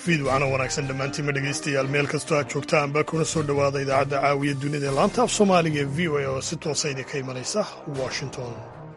fiid waxaana wanaagsan dhammaantiinma dhegaystayaal meel kastoo aad joogtaanba kuna soo dhowaada idaacadda caawiya dunida ee laanta af soomaaliga ee v o a oo si toosa idinka imanaysa washington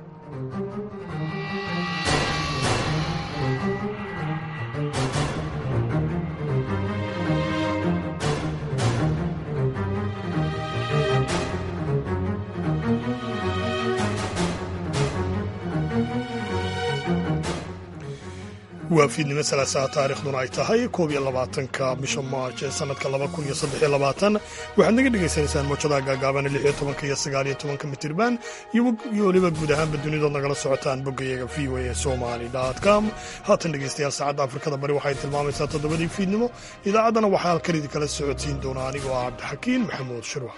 waa fiidnimo salaasaha taarikhduna ay tahay koob iyo labaatanka bisha maarj ee sannadka laba kun iyo saddex iyo labaatan waxaad naga dhegaysanaysaan mawjadaha gaagaaban lix iyo tobanka iyo sagaal iyo tobanka mitirban iyo weliba guud ahaanba dunidood nagala socotaan boggayaga v o a somali com haatan dhegaystayaal saacadda afrikada bari waxay tilmaamaysaa toddobadii fiidnimo idaacaddana waxaa halkan idinkala socodsiin doona anigoo ah cabdixakiin maxamuud shirwa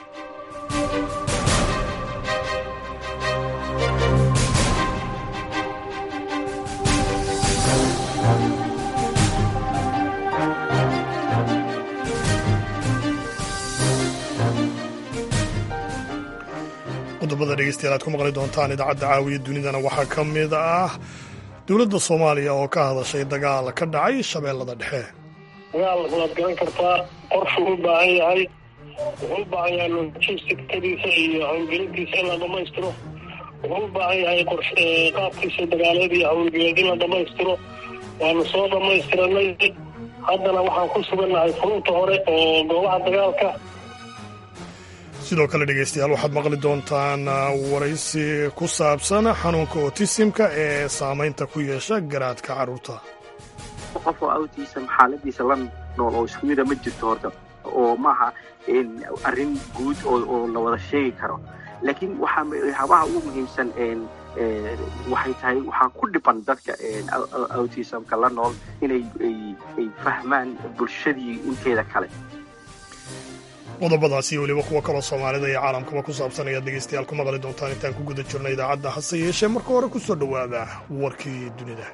qodobada dhegeystayaal aad ku maqli doontaan idaacadda caawiya dunidana waxaa ka mid ah dowladda soomaaliya oo ka hadashay dagaal ka dhacay shabeellada dhexe dagaal waad garan kartaa qorshuu u baahan yahay wuxuu u baahan yahay logistikadiisa iyo howlgelintiisa in la dhammaystiro wuxuu u baahan yahay qaabkiisa dagaaleed iyo howlgeleed in la dhammaystiro waanu soo dhammaystiranay haddana waxaan ku sugannahay furunta hore oo goobaha dagaalka sidoo kale dhegeystayaal waxaad maqli doontaan waraysi ku saabsan xanuunka otisimka ee saamaynta ku yeesha garaadka carruurta qof oo autism xaaladiisa la nool oo isku mida ma jirto horta oo maaha arrin guud oo la wada sheegi karo laakiin waxaahabaha ugu muhiimsan waxay tahay waxaa ku dhiban dadka autismka la nool inay ay fahmaan bulshadii inteeda kale qodobadaasi iyo weliba kuwa kaloo soomaalida iyo caalamkaba ku saabsan ayaad dhegeystayaal ku maqli doontaan intaan ku guda jirna idaacadda hase yeeshee marka hore ku soo dhowaada warkii dunida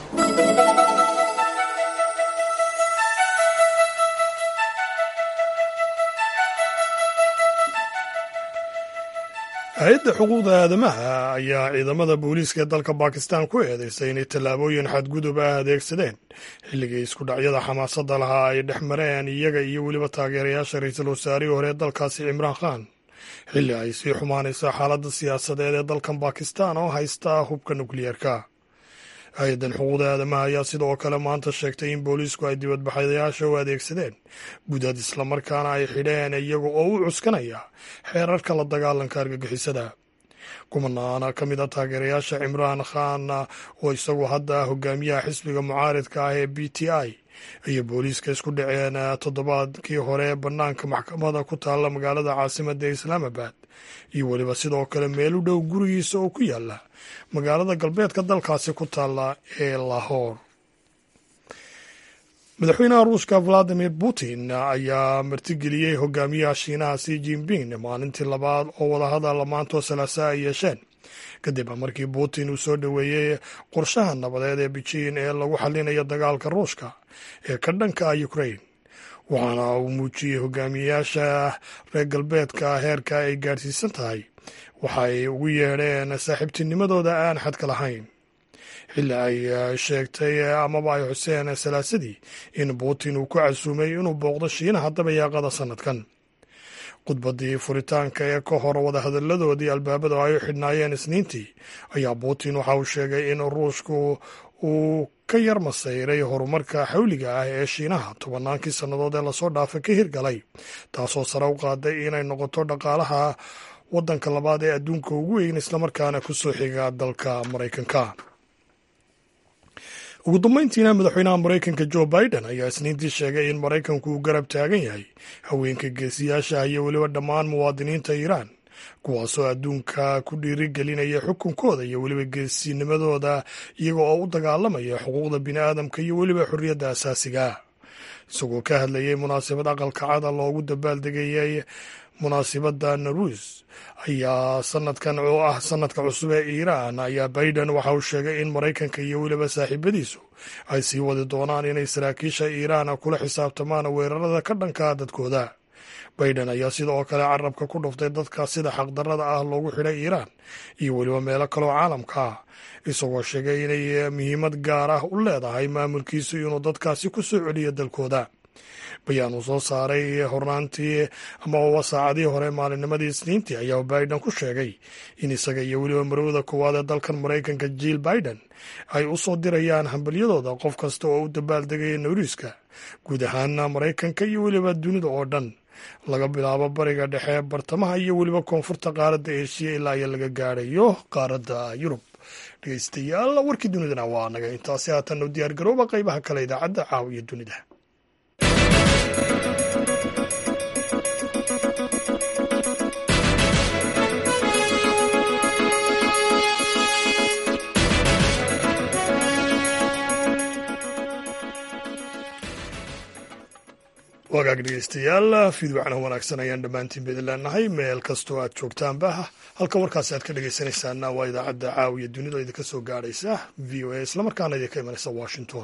hay-adda xuquuqda aadamaha ayaa ciidamada booliiska ee dalka bakistan ku eedeysay inay tallaabooyin xadgudub ah adeegsadeen xilligii isku dhacyada xamaasadda lahaa ay dhex mareen iyaga iyo weliba taageerayaasha ra-iisul wasaarihii hore ee dalkaasi cimraan khan xilli ay sii xumaanayso xaaladda siyaasadeed ee dalkan bakistan oo haysta hubka nukliyeerka hay-addan xuquuqda aadamaha ayaa sidoo kale maanta sheegtay in booliisku ay dibadbaxayaasha u adeegsadeen budad islamarkaana ay xidheen iyaga oo u cuskanaya xeerarka la dagaalanka argagixisada kumanaana ka mid a taageerayaasha cimraan khan oo isagu hadda hogaamiyaha xisbiga mucaaridka ah ee b t i iyo booliiska isku dhaceen toddobaadkii hore bannaanka maxkamada ku taalla magaalada caasimadda ee islaamabad iyo weliba sidoo kale meel u dhow gurigiisa oo ku yaala magaalada galbeedka dalkaasi ku taalla ee lahor madaxweynaha ruushka valadimir putin ayaa martigeliyey hogaamiyaha shiinaha si jinping maalintii labaad oo wadahadal maantoo salaasa ay yeesheen kadib markii putin uu soo dhoweeyey qorshaha nabadeed ee bejiin ee lagu xalinayo dagaalka ruushka ee ka dhanka ah ukrain waxaana uu muujiyey hogaamiyayaasha reer galbeedka heerka ay gaadhsiisan tahay waxay ugu yeedheen saaxiibtinimadooda aan xadka lahayn xilli ay sheegtay amaba ay xuseen salaasadii in putin uu ku casuumay inuu booqdo shiinaha dabayaaqada sannadkan khudbadii furitaanka ee ka hor wadahadalladoodii albaabada ay u xidhnaayeen isniintii ayaa putin waxa uu sheegay in ruushku uu ka yar masayray horumarka xawliga ah ee shiinaha tobannaankii sannadood ee lasoo dhaafay ka hirgalay taasoo sare u qaaday inay noqoto dhaqaalaha waddanka labaad ee adduunka ugu weyn islamarkaana ku soo xiga dalka maraykanka ugu dambeyntiina madaxweynaha maraykanka joe biden ayaa isniintii sheegay in maraykanku uu garab taagan yahay haweenka geesiyaasha iyo weliba dhammaan muwaadiniinta iiraan kuwaasoo adduunka ku dhiirigelinaya xukunkooda iyo weliba geesinimadooda iyaga oo u dagaalamaya xuquuqda bini'aadamka iyo weliba xorriyadda asaasiga isagoo ka hadlayay munaasabad aqalka cada loogu dabaaldegayay munaasibadda naruus ayaa sanadkan oo ah sanadka cusub ee iiraan ayaa biden waxa uu sheegay in maraykanka iyo weliba saaxiibadiisu ay sii wadi doonaan inay saraakiisha iiraan kula xisaabtamaan weerarada ka dhanka dadkooda baiden ayaa sidoo kale carabka ku dhuftay dadka sida xaqdarrada ah loogu xidhay iiraan iyo weliba meelo kaloo caalamka ah isagoo sheegay inay muhiimad gaar ah u leedahay maamulkiisu inuu dadkaasi ku soo celiyo dalkooda bayaan uu soo saaray hornaantii ama uba saacadii hore maalinnimadii isniintii ayaa biden ku sheegay in isaga iyo weliba marowda koowaad ee dalkan maraykanka jill biden ay u soo dirayaan hambalyadooda qof kasta oo u dabaaldegaya nowriiska guud ahaana maraykanka iyo weliba dunida oo dhan laga bilaabo bariga dhexe bartamaha iyo weliba koonfurta qaaradda eeshiya ilaa iyo laga gaadhayo qaaradda yurub dhegeystayaal warkii dunidana waa naga intaasi haatan u diyaar garooba qaybaha kale idaacadda caawiya dunida wagaag dhegeystayaal fiidwacna wanaagsan ayaan dhammaantiin ba idin leenahay meel kastoo aad joogtaanba halka warkaasi aad ka dhegeysanaysaana waa idaacadda caawiya dunida oo idinka soo gaadhaysa v o a islamarkaana idinka imanaysa washington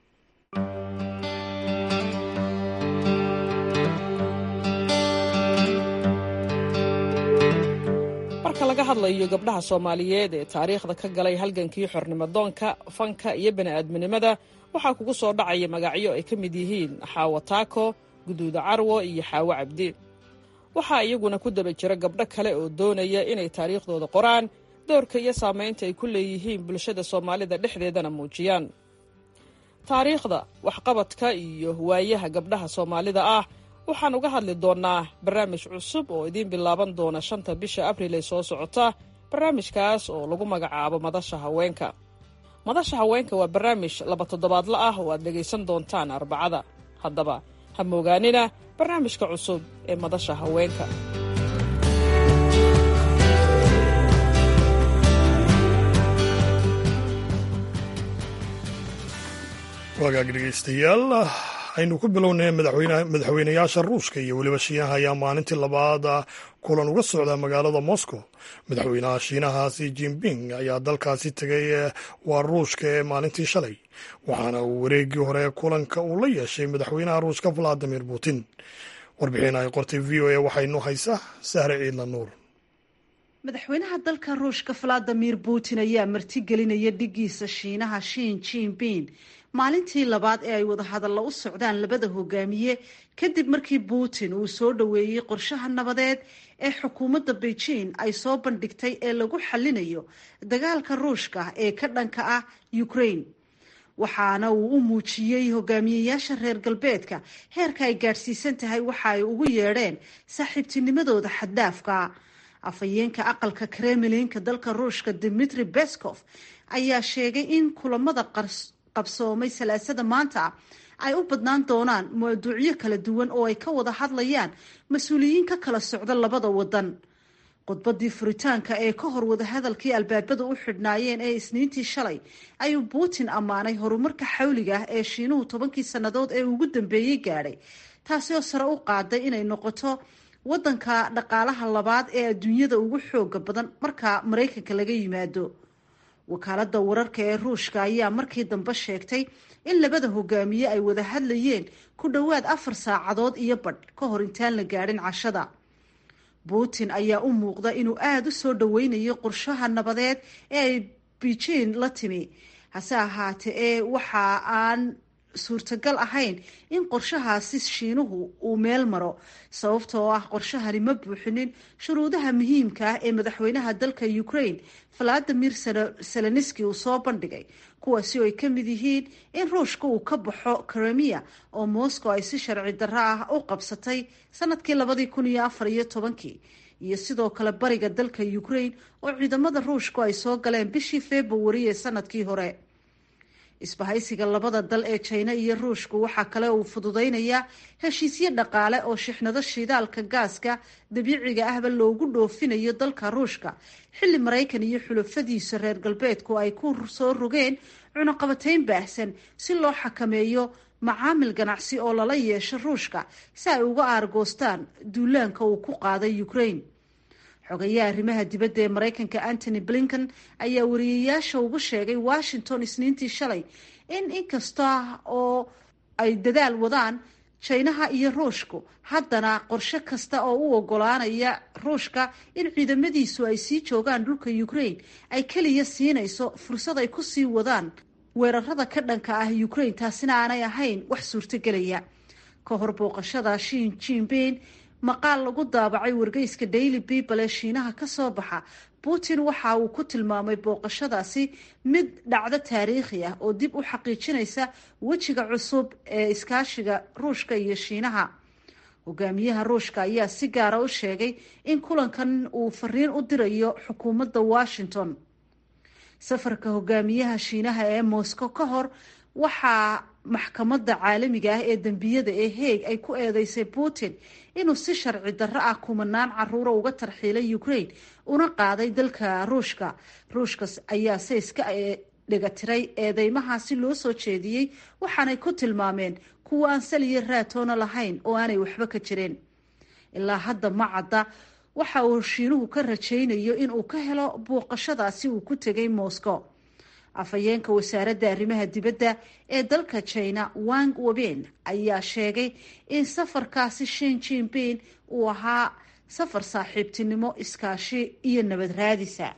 marka laga hadlayo gabdhaha soomaaliyeed ee taariikhda ka galay halgankii xornimodoonka fanka iyo bani'aadminimada waxaa kugu soo dhacaya magacyo ay ka mid yihiin xaawo taako guduuda carwo iyo xaawo cabdi waxaa iyaguna ku daba jira gabdho kale oo doonaya inay taariikhdooda qoraan doorka iyo saamaynta ay ku leeyihiin bulshada soomaalida dhexdeedana muujiyaan taariikhda waxqabadka iyo waayaha gabdhaha soomaalida ah waxaan uga hadli doonnaa barnaamij cusub oo idiin bilaaban doona shanta bisha abriil ee soo socota barnaamijkaas oo lagu magacaabo madasha haweenka madasha haweenka waa barnaamij laba toddobaadla ah oo aad dhegaysan doontaan arbacada haddaba ha moogaanina barnaamijka cusub ee madasha haweenka wagaag dhegeystayaal aynu ku bilownay madaxweynayaasha ruushka iyo weliba shiinaha ayaa maalintii labaad kulan uga socda magaalada moscow madaxweynaha shiinaha si jinping ayaa dalkaasi tegay waa ruushka ee maalintii shalay waxaana uu wareegii hore kulanka uu la yeeshay madaxweynaha ruushka valadimir putin warbixin ay qortay v o a waxaynu haysaa sahre ciidla nuur madaxweynaha dalka ruushka valadimir putin ayaa martigelinaya dhigiisa shiinaha shin jinping maalintii labaad ee ay wadahadalla u socdaan labada hogaamiye kadib markii putin uu soo dhoweeyey qorshaha nabadeed ee xukuumadda beijing ay soo bandhigtay ee lagu xallinayo dagaalka ruushka ee ka dhanka ah ukraine waxaana uu u muujiyey hogaamiyeyaasha reer galbeedka heerka ay gaadhsiisan tahay waxa ay ugu yeedheen saaxiibtinimadooda xaddaafka afhayeenka aqalka kremlinka dalka ruushka dimitri beskov ayaa sheegay in kulamada qabsoomay salaasada maanta ay u badnaan doonaan mawduucyo kala duwan oo ay ka wada hadlayaan mas-uuliyiin ka kala socda labada wadan khudbadii furitaanka ee ka hor wadahadalkii albaabada u xidhnaayeen ee isniintii shalay ayuu putin ammaanay horumarka xawliga ah ee shiinuhu tobankii sannadood ee ugu dambeeyey gaadhay taasi oo sare u qaaday inay noqoto wadanka dhaqaalaha labaad ee adduunyada ugu xooga badan marka maraykanka laga yimaado wakaalada wararka ee ruushka ayaa markii dambe sheegtay in labada hogaamiye ay wada hadlayeen ku dhowaad afar saacadood iyo badh ka hor intaan la gaadhin cashada putin ayaa u muuqda inuu aada u soo dhoweynayo qorshaha nabadeed ee ay beijing la timi hase ahaatee ee waxa aan suurtagal ahayn in qorshahaasi shiinuhu uu meel maro sababtoo ah qorshahani ma buuxinin shuruudaha muhiimka ah ee madaxweynaha dalka ukraine valadimir seleniski uu soo bandhigay kuwaasi oo ay ka mid yihiin in ruushka uu ka baxo kremia oo moscow ay si sharci darro ah u qabsatay sanadkii labadii kun iyo afar iyo tobankii iyo sidoo kale bariga dalka ukraine oo ciidamada ruushku ay soo galeen bishii februari ee sanadkii hore isbahaysiga labada dal ee jina iyo ruushku waxaa kale uu fududeynayaa heshiisyo dhaqaale oo shixnado shidaalka gaaska dabiiciga ahba loogu dhoofinayo dalka ruushka xilli maraykan iyo xulafadiisa reer galbeedku ay ku soo rogeen cunaqabateyn baahsan si loo xakameeyo macaamil ganacsi oo lala yeesho ruushka si ay uga aargoostaan duulaanka uu ku qaaday ukraine xogayaha arrimaha dibadda ee maraykanka antony blinken ayaa wariyeyaasha ugu sheegay washington isniintii shalay in inkasta oo ay dadaal wadaan jaynaha iyo ruushku haddana qorshe kasta oo u ogolaanaya ruushka in ciidamadiisu ay sii joogaan dhulka ukraine ay keliya siinayso fursad ay ku sii wadaan weerarada ka dhanka ah ukraine taasina aanay ahayn wax suurtogelaya ka hor booqashada shin jinbin maqaal lagu daabacay wargeyska daily people ee shiinaha ka soo baxa putin waxa uu ku tilmaamay booqashadaasi mid dhacdo taariikhi ah oo dib u xaqiijinaysa wejiga cusub ee iskaashiga ruushka iyo shiinaha hogaamiyaha ruushka ayaa si gaara u sheegay in kulankan uu fariin u dirayo xukuumadda washington safarka hogaamiyaha shiinaha ee moscow ka hor waxaa maxkamadda caalamiga ah ee dembiyada ee heeg ay ku eedeysay putin inuu si sharci darro ah kumanaan caruura uga tarxiilay ukraine una qaaday dalka ruushka ruushka ayaa se iska dhegatiray eedeymahaasi loo soo jeediyey waxaanay ku tilmaameen kuwa aan saliyo raatoona lahayn oo aanay waxba ka jirin ilaa hadda ma cadda waxa uu shiinuhu ka rajaynayo inuu ka helo booqashadaasi uu ku tegay moscow afhayeenka wasaaradda arrimaha dibadda ee dalka china wang weben ayaa sheegay in safarkaasi shin jinbin uu ahaa safar saaxiibtinimo iskaashi iyo nabad raadisa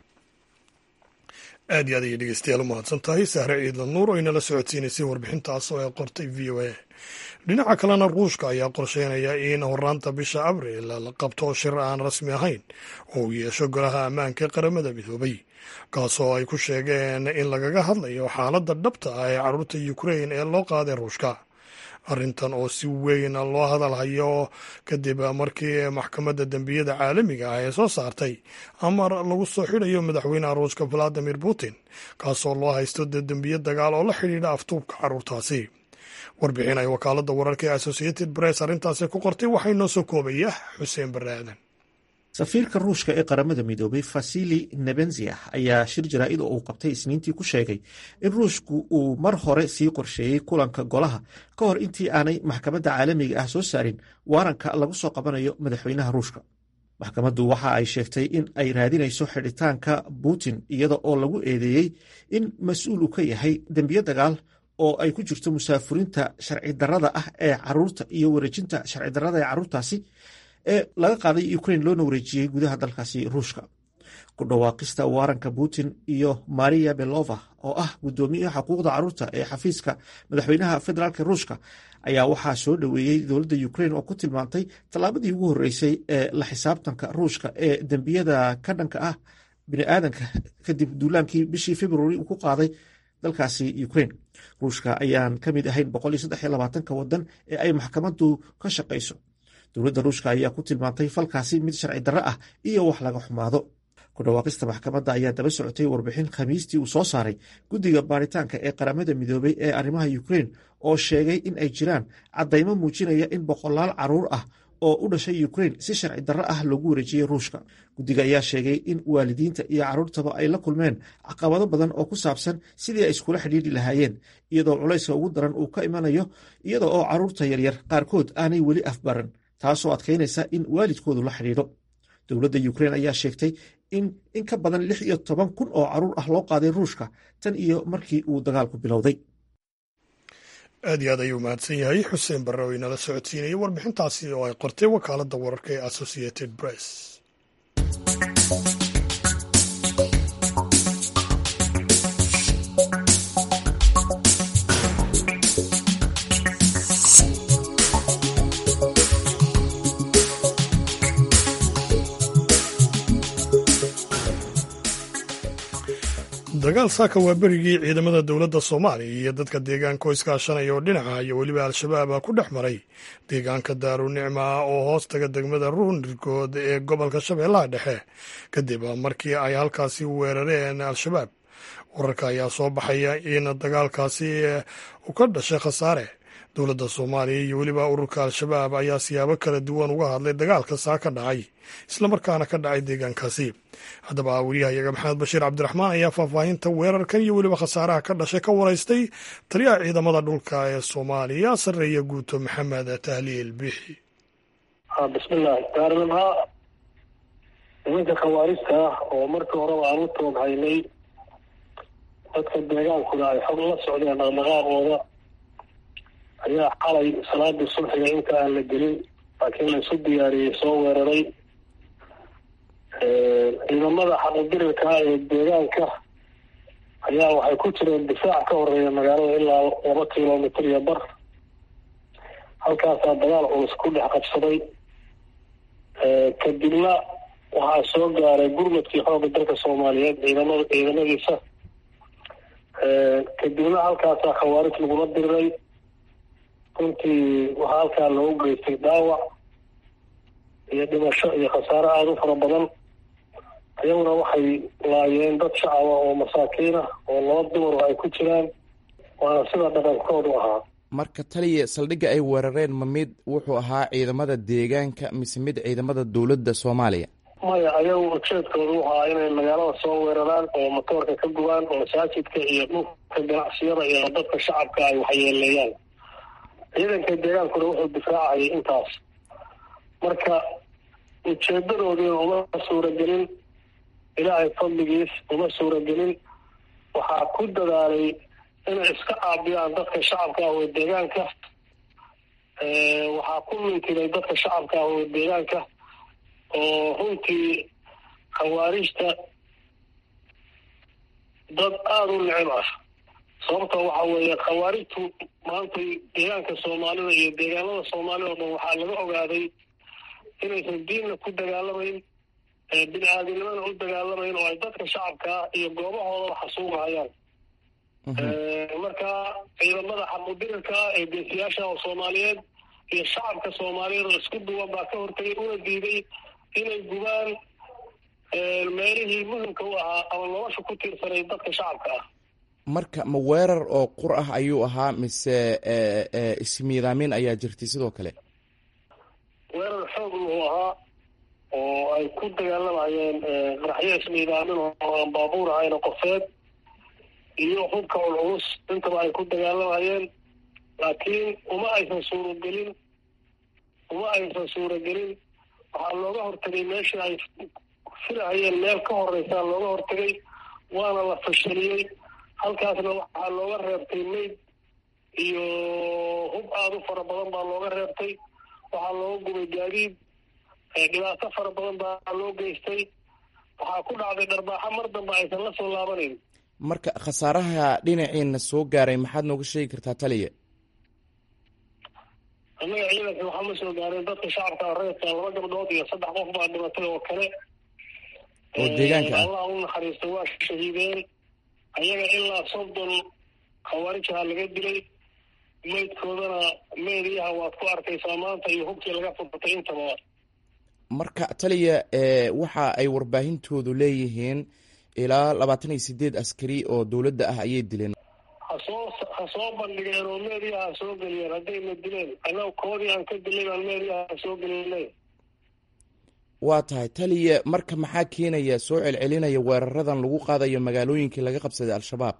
aad iyo aad ayay dhegeystayaal u mahadsan tahay sahre ciidla nuur oo inala socodsiinaysay warbixintaas oo ay qortay v o a dhinaca kalena ruushka ayaa qorsheynaya in horaanta bisha abriil la qabto shir aan rasmi ahayn oo uu yeesho golaha ammaanka ee qaramada midoobay kaasoo ay ku sheegeen in lagaga hadlayo xaaladda dhabta ah ee carruurta ukrain ee loo qaaday ruushka arrintan oo si weyn loo hadalhayo kadib markii maxkamadda dembiyada caalamiga ah ee soo saartay amar lagu soo xidhayo madaxweynaha ruushka valadimir putin kaasoo loo haysto dembiyo dagaal oo la xidhiidha aftuubka carruurtaasi warbixin ay wakaaladda wararka ee associated press arrintaasi ku qortay waxaa inoo soo koobaya xuseen barre aadan safiirka ruushka ee qaramada midoobay fasili nebenziah ayaa shir jaraa'id oo uu qabtay isniintii ku sheegay in ruushku uu mar hore sii qorsheeyey kulanka golaha ka hor intii aanay maxkamadda caalamiga ah soo saarin waaranka lagu soo qabanayo madaxweynaha ruushka maxkamaddu waxa ay sheegtay in ay raadinayso xidhitaanka putin iyada oo lagu eedeeyey in mas-uul uu ka yahay dembiyo dagaal oo ay ku jirto musaafurinta sharci darrada ah ee caruurta iyo wareejinta sharci darrada ee carruurtaasi ee laga qaaday ukrain loona wareejiyey gudaha dalkaasi ruushka ku dhawaaqista waaranka putin iyo maria belova oo ah guddoomiyaha xuquuqda carruurta ee xafiiska madaxweynaha federaalk ruushka ayaa waxaa soo dhoweeyey dowladda ukrain oo ku tilmaantay tallaabadii ugu horreysay ee la xisaabtanka ruushka ee dembiyada ka dhanka ah biniaadanka kadib duulaankii bishii februari uu ku qaaday dalkaasi ukrain ruushka ayaan ka mid ahayn ka wadan ee ay maxkamaddu ka shaqayso dowladda ruushka ayaa ku tilmaantay falkaasi mid sharci darro ah iyo wax laga xumaado ku dhawaaqista maxkamadda ayaa daba socotay warbixin khamiistii uu soo saaray guddiga baaritaanka ee qaramada midoobay ee arrimaha ukrain oo sheegay in ay jiraan caddaymo muujinaya in boqolaal caruur ah oo u dhashay ukrain si sharci darro ah loogu wareejiyey ruushka guddiga ayaa sheegay in waalidiinta iyo carruurtaba ay la kulmeen caqabado badan oo ku saabsan sidii ay iskula xidhiidhi lahaayeen iyadoo culayska ugu daran uu ka imanayo iyada oo carruurta yaryar qaarkood aanay weli afbaran taasoo adkaynaysa in waalidkoodu la xidhiidho dowladda ukrain ayaa sheegtay in in ka badan lix iyo toban kun oo caruur ah loo qaaday ruushka tan iyo markii uu dagaalku bilowday aad iyo aad ayuu mahadsan yahay xuseen barre oo inala socodsiinayay warbixintaasi oo ay qortay wakaaladda wararka ee associated press dagaal saaka waa berigii ciidamada dowladda soomaaliya iyo dadka deegaanka oo iskaashanaya oo dhinaca iyo weliba al-shabaab ku dhex maray deegaanka daarunicma oo hoos taga degmada ruunirkood ee gobolka shabeellaha dhexe kadib markii ay halkaasi weerareen al-shabaab wararka ayaa soo baxaya in dagaalkaasi uu ka dhashay khasaare dowladda soomaaliya iyo weliba ururka al-shabaab ayaa siyaabo kala duwan uga hadlay dagaalka saa ka dhacay islamarkaana ka dhacay deegaankaasi haddaba wariyahayaga maxamed bashiir cabdiraxmaan ayaa faahfaahinta weerarkan iyo weliba khasaaraha ka dhashay ka waraystay taliyaha ciidamada dhulka ee soomaaliya sarreeya guuto maxamed tahliil bixi bismillahi daarnimha nimanka khawaarista ah oo markii horeba aan u toog haynay dadka deegaankuna ay xog la socdeen dhaqdhaqaaqooda ayaa xalay salaadii sulxiga inta aan la gelin laakiin la isu diyaariyey soo weeraray ciidamada xaqudirirka ee deegaanka ayaa waxay ku jireen difaac ka horeeya magaalada ilaa laba kilomitr iyo bar halkaasaa dagaal culus ku dhex qabsaday kadibna waxaa soo gaaray gurmadkii xoogga dalka soomaaliyeed ciidamada ciidamadiisa kadibna halkaasaa khawaarij lagula diriray runtii waxaa halkaa loogu geystay dhaawac iyo dhimasho iyo khasaare aada u fara badan iyaguna waxay laayeen dad shacaba oo masaakiin ah oo laba dumar ay ku jiraan waana sida dhaqankoodu ahaa marka taliya saldhigga ay weerareen ma mid wuxuu ahaa ciidamada deegaanka mise mid ciidamada dowladda soomaaliya maya ayagu ujeedkoodu wuxu ahaa inay magaalada soo weeraraan oo matoorka ka gubaan oo masaajidka iyo dhulka ganacsiyada iyo dadka shacabka ay waxyeeleeyaan ciidanka deegaankuna wuxuu difaacayay intaas marka ujeedadoodiina uma suuragelin ilaahay fadligiis uma suuragelin waxaa ku dadaalay inay iska caabiyaan dadka shacabka ah oo deegaanka waxaa ku mintiday dadka shacabka ah oo deegaanka oo runtii khawaarijta dad aada u necib ah sababta waxa weeye khawaarijtu maanta deegaanka soomaalida iyo deegaanada soomaalida o dhan waxaa laga ogaaday inaysan diinna ku dagaalamayn bini aadinimana u dagaalamayn oo ay dadka shacabka ah iyo goobahoodaba xasuugahayaan marka ciidamada xaqudirirka ah ee geesiyaasha oo soomaaliyeed iyo shacabka soomaaliyeed oo isku duwan baa ka hortagay una diiday inay gubaan meelihii muhimka u ahaa ama nolosha ku tiirsanay dadka shacabka ah marka ma weerar oo qur ah ayuu ahaa mise ismiidaamin ayaa jirtay sidoo kale weerar xoog wuxuu ahaa oo ay ku dagaalamayeen qaraxyo ismiidaamin oo aan baabuur ahayn qofeed iyo hubka culculus intaba ay ku dagaalamayeen laakiin uma aysan suuragelin uma aysan suuragelin waxaa looga hortagay meeshii ay filahayeen meel ka horeysaa looga hortagay waana la fashiliyey halkaasna waxaa looga reebtay mayd iyo hub aada u fara badan baa looga reebtay waxaa looga gubay gaadiid dhibaato fara badan baa loo geystay waxaa ku dhacday dharbaaxo mar dambe aysan la soo laabanayn marka khasaaraha dhinaciina soo gaaray maxaad nooga sheegi kartaa taliya annaga ciidanka waxaa ma soo gaareen dadka shacabka reerka laba gabdhood iyo saddex qof baa dhimatay oo kale oo deegaanka ah allah u naxariista waa shahiideen ayaga ilaa soddon khawaarijaha laga dilay maydkoodana meediyaha waad ku arkaysaa maanta iyo hubkii laga furtay intaba marka taliya waxa ay warbaahintoodu leeyihiin ilaa labaatan iyo sideed askari oo dowladda ah ayay dileen hasoo ha soo bandhigeen oo meediyaha ha soo geliyeen haddayna dileen annaga koodii aan ka dilay baan meediyaha ha soo geliyeen waa tahay taliya marka maxaa keenaya soo celcelinaya weeraradan lagu qaadayo magaalooyinkii laga qabsaday al-shabaab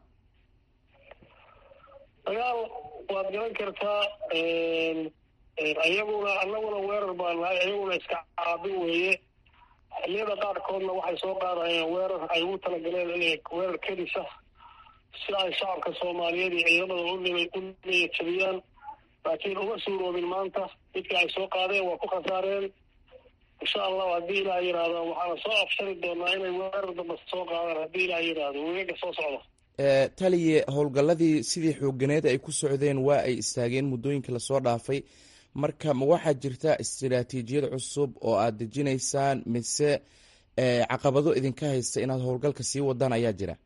dagaal waad garan kartaa iyaguna annaguna weerar baan nahay iyaguna iska caabin weeye xilliyada qaarkoodna waxay soo qaadayeen weerar ay ugu talagaleen inay weerar kedisa si ay shacabka soomaaliyeed iyo ciidamada u niyad jabiyaan laakiin uma suuroobin maanta midka ay soo qaadeen waa ku khasaareen insha allahu haddii ilaah yidhaahdo waxaana soo afshari doonaa inay weerar damba soo qaadaan haddii ilaah yidhaahdo wegaga soo socda taliye howlgalladii sidii xooganeed ay ku socdeen waa ay istaageen muddooyinka lasoo dhaafay marka ma waxaa jirta istiraatiijiyad cusub oo aad dejinaysaan mise caqabado idinka haysta inaad howlgalka sii wadaan ayaa jira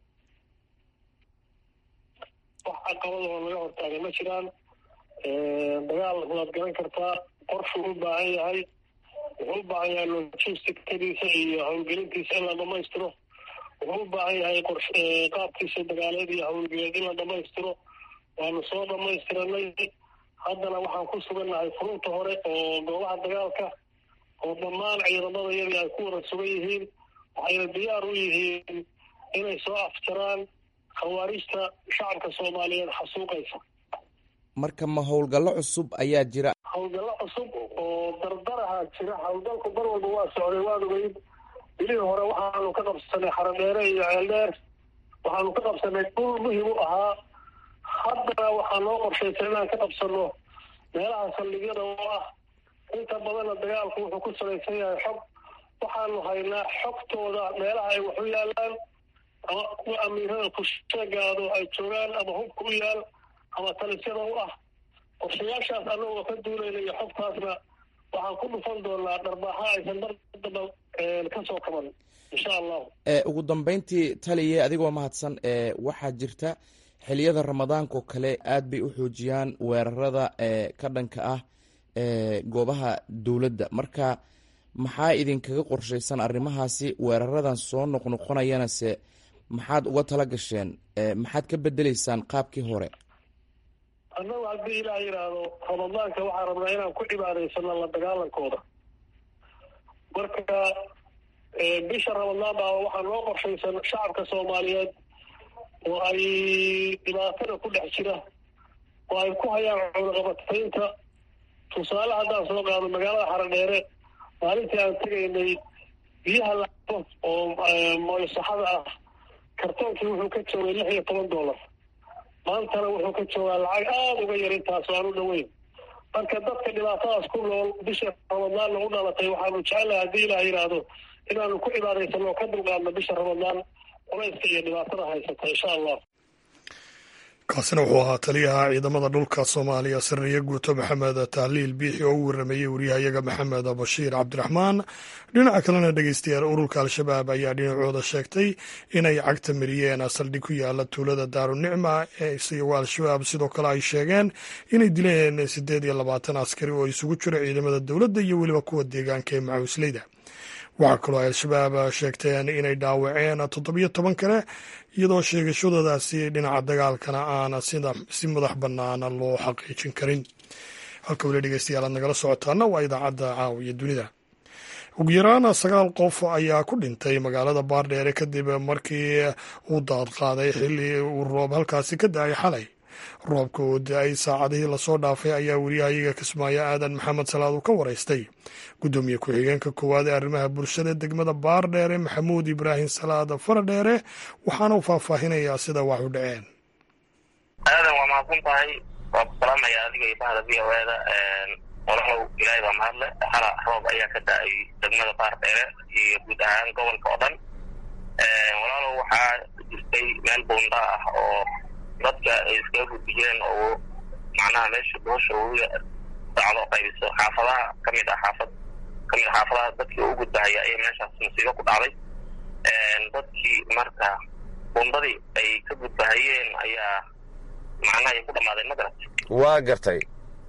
wax caqabadoo laga hortaagay ma jiraan dagaal waad garan kartaa qorshuu u baahan yahay wuxuu u baahan yahay logisticadiisa iyo howlgelintiisa in la dhamaystiro wuxuu u baahan yahay qaabkiisa dagaaleed iyo howlgeleed in la dhamaystiro waanu soo dhamaystiranay haddana waxaan ku sugannahay furunta hore oo goobaha dagaalka oo dhammaan ciidamada yadii ay ku wada sugan yihiin waxayna diyaar u yihiin inay soo afjaraan khawaarijta shacabka soomaaliyeed xasuuqaysa marka ma howlgallo cusub ayaa jira howlgallo cusub oo dardaraha jira howlgalku mar walba waa socday waad ogeyd bilihii hore waxaanu ka qabsanay xaradheere iyo ceeldheer waxaanu ka qabsanay dhul muhim u ahaa haddana waxaa noo qorshaysan inaan ka qabsano meelaha saldhigyada oo ah inta badanna dagaalku wuxuu ku salaysan yahay xog waxaanu haynaa xogtooda meelaha ay wax u yaalaan ama kuwa amiirada kusheegaado ay joogaan ama hubka u yaal ama talisyada u ah qorshayaashaas annagoo ka duulayna iyo xogtaasna waxaan ku dhufan doonaa dharbaaxa aysan dardaba ka soo kaban insha allahu ugu dambeyntii taliye adigoo mahadsan waxaa jirta xiliyada ramadaankaoo kale aad bay u xoojiyaan weerarada ka dhanka ah goobaha dowladda marka maxaa idinkaga qorshaysan arrimahaasi weeraradan soo noqnoqonayana se maxaad uga tala gasheen maxaad ka bedeleysaan qaabkii hore annagu haddii ilaah yidhaahdo ramadaanka waxaan rabnaa inaan ku cibaadaysano la dagaalankooda marka bisha ramadaan baa waxaa noo qorshaysan shacabka soomaaliyeed oo ay dhibaatada ku dhex jira oo ay ku hayaan cunaqabataynta tusaale haddaan soo qaado magaalada xaradheere maalintii aan tegaynay biyaha lacabo oo moysaxada ah kartoonkii wuxuu ka joogay lix iyo toban dollar maantana wuxuu ka joogaa lacag aada uga yar intaas oo aan u dhoweyn marka dadka dhibaatadaas ku nool bisha ramadaanna u dhalatay waxaanu jecelahay haddii ilaah yidhaahdo inaanu ku cibaadaysano oo ka dulqaadno bisha ramadaan culayska iyo dhibaatada haysata insha allah kaasina wuxuu ahaa taliyaha ciidamada dhulka soomaaliya sariye guuto maxamed tahliil biixi oo u waramayey waryahayaga maxamed bashiir cabdiraxmaan dhinaca kalena dhegeystayaal ururka al-shabaab ayaa dhinacooda sheegtay inay cagta mariyeen saldhig ku yaala tuulada daarunicma isagoo al-shabaab sidoo kale ay sheegeen inay dileen siddeed iyo labaatan askari oo isugu jiro ciidamada dowladda iyo weliba kuwa deegaanka ee macawisleyda waxaa kaloo ay al-shabaab sheegteen inay dhaawaceen toddobiyo toban kale iyadoo sheegashadoodaasi dhinaca dagaalkana aan si madax bannaan loo xaqiijin karin halka weli dhegeystayaal aad nagala socotaana waa idaacadda caawiya dunida ugu yaraan sagaal qof ayaa ku dhintay magaalada baardheere kadib markii uu daad qaaday xilli uu roob halkaasi ka da-ay xalay roobka oo da-ay saacadihii lasoo dhaafay ayaa weriyahayaga kismaayo aadan maxamed salaad uu ka waraystay guddoomiye ku-xigeenka koowaad ee arrimaha bulshada degmada baardheere maxamuud ibraahim salaad faradheere waxaana uu faahfaahinayaa sida wax u dhaceen aadan waa mahadsan tahay waa ku salaamaya adiga iyo bahda v o eda walaalow ilaahay baa mahadle hala roob ayaa ka da-ay degmada baardheere iyo guud ahaan gobolka oo dhan walaalow waxaa jirtay meel buunda ah oo dadka ay iskaga gudbi jireen oo macnaha meesha boosha uga dacdo qaybiso xaafadaha kamid ah xaafad kamid a xaafadaha dadkii u gudbahaya ayay meeshaas musiibo ku dhacday dadkii marka bundadii ay ka gudbahayeen ayaa macnaha ay ku dhamaadeen magarat waa gartay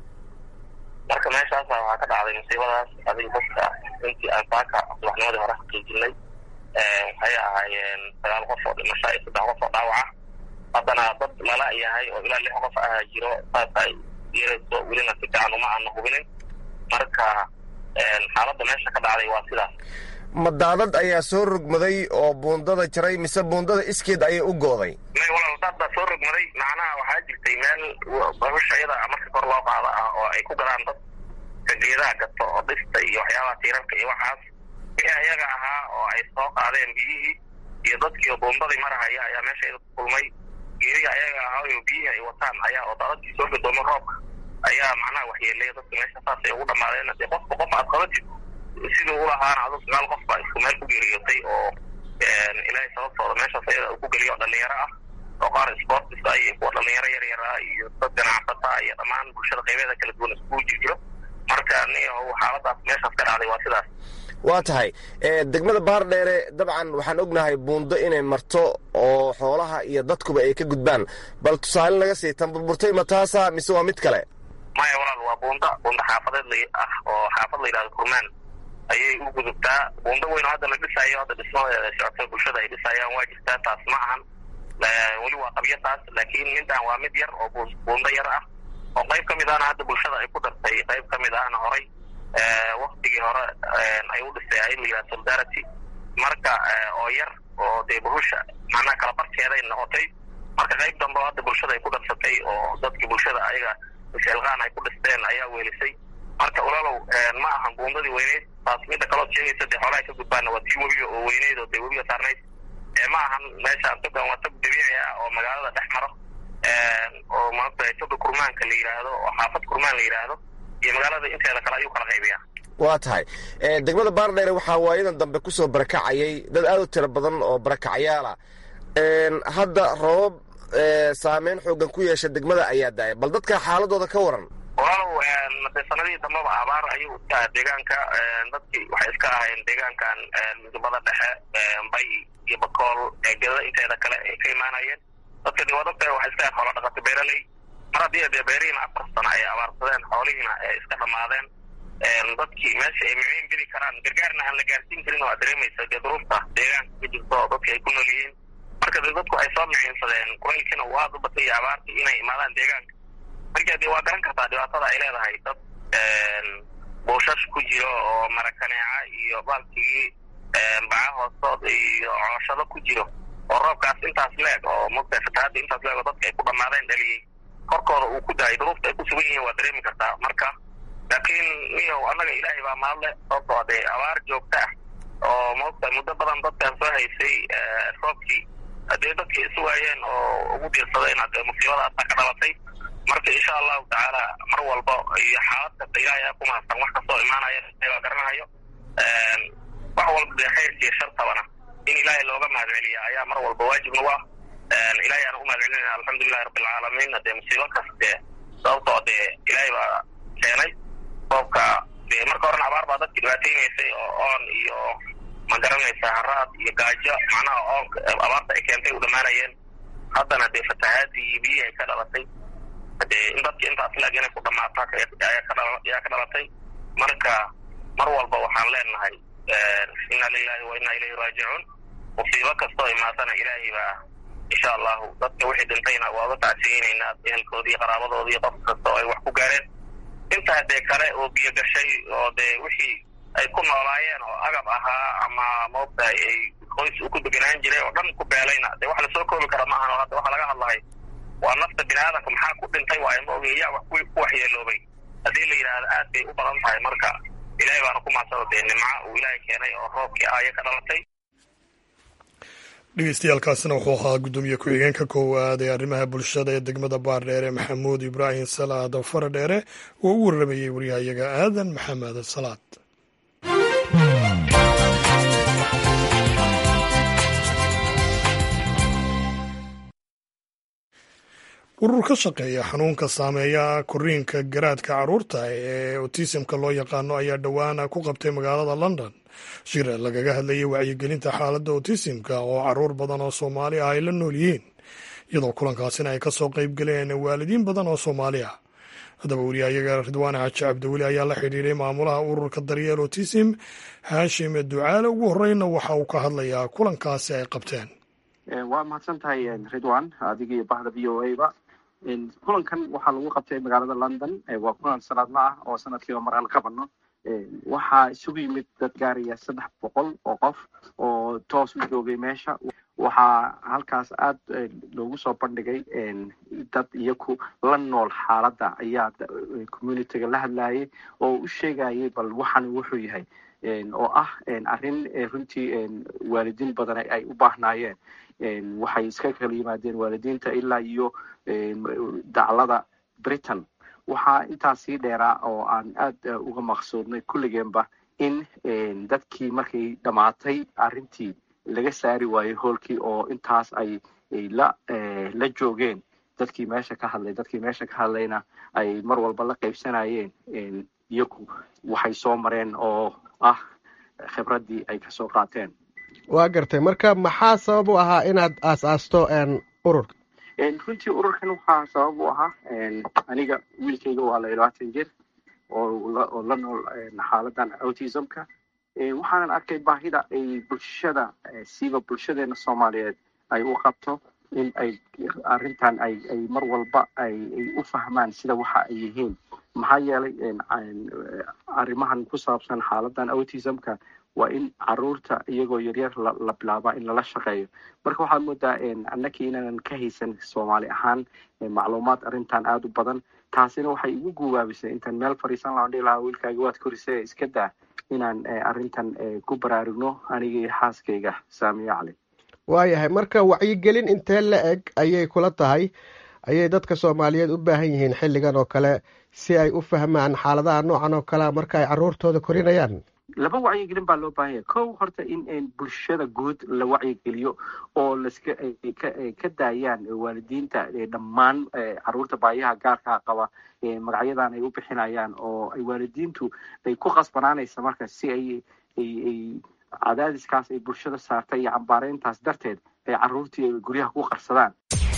marka meeshaasa waxaa ka dhacday musiibadaas adiga dadka intii aan saaka subaxnimadii hore xaqiijinay waxay ahaayeen sagaal qof oo dhimasho iyo saddex qof oo dhaawaca haddana dad lala yahay oo ilaa lix qof ah jiro saas ay yeelayso welina si fiican uma aana hubinin marka xaaladda meesha ka dhacday waa sidaas ma daadad ayaa soo rogmaday oo buundada jaray mise buundada iskeed ayay u gooday may walaal daad baa soo rogmaday macnaha waxaa jirtay meel bahusha iyada marka kor loo qaada ah oo ay ku gadaan dad kageedaha gato oo dhista iyo waxyaabaha tiirarka iyo waxaas wixii ayaga ahaa oo ay soo qaadeen biyihii iyo dadkii buundadii marahaya ayaa meesha iyada ku kulmay geeriga ayaga ahaa oo biyihii ay wataan ayaa oo daadadkii soo gadoomay roobka ayaa macnaha waxyeelaya dadka meesha saasay ugu dhamaadeen dee qofka qof aad qabatid siduu ulahaana adu sagaal qof baa isku meel ku geeriyootay oo ilaahay sababtooda meeshaas ayada uu ku geliyo oo dhalinyaro ah oo qaar sportisa iyo kuwa dhalinyaro yar yar ah iyo dad ganacsata iyo dhammaan bulshada qaybeeda kala duwan iskugu jir jiro marka ni xaaladaas meeshaas ka dhacday waa sidaas waa tahay degmada baardheere dabcan waxaan ognahay buundo inay marto oo xoolaha iyo dadkuba ay ka gudbaan bal tusaale naga sii tan burburtay ma taasa mise waa mid kale maya walaal waa buunda buunda xaafadeed la ah oo xaafad la yidhahdo kurmaan ayay u gudubtaa buundo weyn oo hadda la dhisaayo hadda dhismadeeda socota bulshada ay dhisayaan waa jirtaa taas ma ahan weli waa qabyo taas laakiin midaan waa mid yar oo buundo yar ah oo qayb ka mid ahna hadda bulshada ay ku dartay qayb ka mid ahna horay waktigii hore ay u dhisay ay la yidhaha solidarity marka oo yar oo dee bahusha macnaha kala barkeeday noqotay marka qayb dambe hadda bulshada ay ku darsatay oo dadkii bulshada ayaga sheelqaan ay ku dhisteen ayaa weelisay marka walaalow ma ahan buundadii weyneyd taas midda kalood sheegaysa dee xoolaha ka gudbaana waa tii webiga oo weyneyd oo dee webiga saarnayd ma ahan meeshaan togan waa tog dabiici ah oo magaalada dhex maro oo maogtahay toga kurmaanka la yidhaahdo oo xaafad kurmaan la yidhaahdo iyo magaalada inteeda kale ayuu kala qaybiyaa waa tahay degmada baardheere waxaa waayadan dambe ku soo barakacayay dad aad u tiro badan oo barakacyaala hadda roobab saameyn xoogan ku yeesha degmada ayaa daaya bal dadka xaaladooda ka waran walaalow de sanadihii dambaba abaar ayuu iska aha deegaanka dadkii waxay iska ahayn deegaankan midubada dhexe bay iyo bakool gedada inteeda kale ay ka imaanayeen dadka de waa dadka waxay iska xoolo dhaqato beeraley mar haddii dee beerihiina afar sano ay abaarsadeen xoolihiina ay iska dhammaadeen dadkii meesha ay miciin geli karaan gargaarna aan la gaarsiin karin oo aad dareemaysa dee duruufta deegaanka ka jirto oo dadka ay ku nool yihiin marka dee dadku ay soo miciinsadeen kulaylkiina uu aada u batay iyo abaartii inay imaadaan deegaanka marka dee waa garan kartaa dhibaatada ay leedahay dad buushash ku jiro oo marakaneeca iyo baalkigii baca hoostood iyo cooshado ku jiro oo roobkaas intaas leeg oo mogtahay fatahaadda intaas leeg oo dadka ay ku dhammaadeen dhaliyey korkooda uu ku daayay duruufta ay ku sugan yihiin waa dareemi kartaa marka laakiin niyow annaga ilaahay baa mahadle sababtoo dee abaar joogta ah oo mogtahay muddo badan dadkan soo haysay roobkii haddee dadkii isu waayeen oo ugu diirsadeen hadee musiibadaasa ka dhalatay marka insha allahu tacaala mar walba iyo xaalad kasta ilaahay aa ku mahadsan wax kastoo imaanaya baa garanahayo wax walba dee khayrka iyo shartabana in ilaahay looga mahad celiya ayaa mar walba waajib nagu ah ilahay aan u mahad celinayna alxamdulilahi rabbilcaalamiin dee musiibo kaste sababtoo dee ilaahay baa keenay roobka dee marka horena abaar baa dadki dhibaateynaysay oo oon iyo ma garanaysa haraad iyo gaajo macnaha oonka abaarta ay keentay u dhammaanayeen haddana dee fatahaadii iyo biyihii ay ka dhalatay dee in dadki intaas laag inay ku dhamaato ayaa ka dhalatay marka mar walba waxaan leenahay inna lilahi wa inna ilayhi raajicuun musiibo kastoo imaatana ilaahay baa insha allahu dadka wixii dhintayna waa uga tacsiyeynaynaa ehelkoodii qaraabadoodii qof kasta oo ay wax ku gaareen intaa dee kale oo biyo gashay oo dee wixii ay ku noolaayeen oo agab ahaa ama maogtahay ay qoys u ku deganaan jiray oo dhan ku beelayna dee wax lasoo koobi kara maahan oo hadda waxaa laga hadlahay waa nafta bini aadamka maxaa ku dhintay waayo ma oge yaa wax ku waxyeeloobay haddii la yidhaahdo aad bay u badan tahay marka ilahay baana ku maadsado dee nimca uu ilaahay keenay oo roobkii ahaya ka dhalatay dhegeystayaaalkaasina wuxuu ahaa guddoomiye ku-xigeenka koowaad ee arrimaha bulshada ee degmada baardheere maxamuud ibraahim salaad faradheere oo u warramayey waryahayaga aadan maxamed salaad urur ka shaqeeya xanuunka saameeya koriinka garaadka carruurta ee otisimka loo yaqaano ayaa dhowaan ku qabtay magaalada london shir lagaga hadlayay wacyigelinta xaaladda otisimka oo caruur badan oo soomaali ah ay la nool yihiin iyadoo kulankaasina ay kasoo qayb galeen waalidiin badan oo soomaali ah haddaba wariyahayaga ridwaan xaaji cabdiweli ayaa la xidhiiray maamulaha ururka daryeel otisim haashim ducaale ugu horeyna waxa uu ka hadlayaa kulankaasi ay qabteen waa mahadsan tahay ridwan adiga iyo bahda v o a ba kulankan waxaa lagu qabtay magaalada london waa kulan sanadla ah oo sanadkiiba mar aan qabano waxaa isugu yimid dad gaaraya saddex boqol oo qof oo toos u joogay meesha waxaa halkaas aada loogu soo bandhigay dad iyaku la nool xaaladda ayaa communityga la hadlayay oo u sheegayay bal waxan wuxuu yahay oo ah arrin runtii waalidiin badan ay u baahnaayeen waxay iska kala yimaadeen waalidiinta ilaa iyo daclada britain waxaa intaas sii dheeraa oo aan aada uga maqsuudnay kulligeenba in dadkii markay dhammaatay arrintii laga saari waayey hoolkii oo intaas ay la la joogeen dadkii meesha ka hadlay dadkii meesha ka hadlayna ay mar walba la qaybsanayeen iyagu waxay soo mareen oo ah khibraddii ay kasoo qaateen waa gartay marka maxaa sabab u ahaa inaad aas-aasto ururka runtii ururkan waxaa sabab u ahaa aniga wiilkayga waa la labaatan jir oo la nool xaaladan autismka waxaanan arkay baahida ay bulshada siiba bulshadeena soomaaliyeed ay u qabto in ay arrintan ay ay mar walba ay u fahmaan sida waxa ay yihiin maxaa yeelay arrimahan ku saabsan xaaladan autismka waa in caruurta iyagoo yaryar la bilaabaa in lala shaqeeyo marka waxaad moodaa annakii inaanan ka haysan soomaali ahaan macluumaad arrintan aada u badan taasina waxay igu guubaabisay intaan meel fadhiisan lahaan dhihi lahaa wiilkaaga waad korisay iska daa inaan arrintan ku baraarugno aniga iyo xaaskayga saamiyo cali waayahay marka wacyigelin intee la eg ayay kula tahay ayay dadka soomaaliyeed u baahan yihiin xilligan oo kale si ay u fahmaan xaaladaha noocan oo kalea marka ay caruurtooda korinayaan laba wacyigelin baa loo baahan yahay kow horta in bulshada guud la wacyigeliyo oo laska ka daayaan waalidiinta dhammaan caruurta baayaha gaarkaa qaba magacyadan ay u bixinayaan oo ay waalidiintu ay ku qasbanaanaysa marka si ay ay cadaadiskaas ay bulshada saartay iyo cambaareyntaas darteed ay caruurtii ay guryaha ku qarsadaan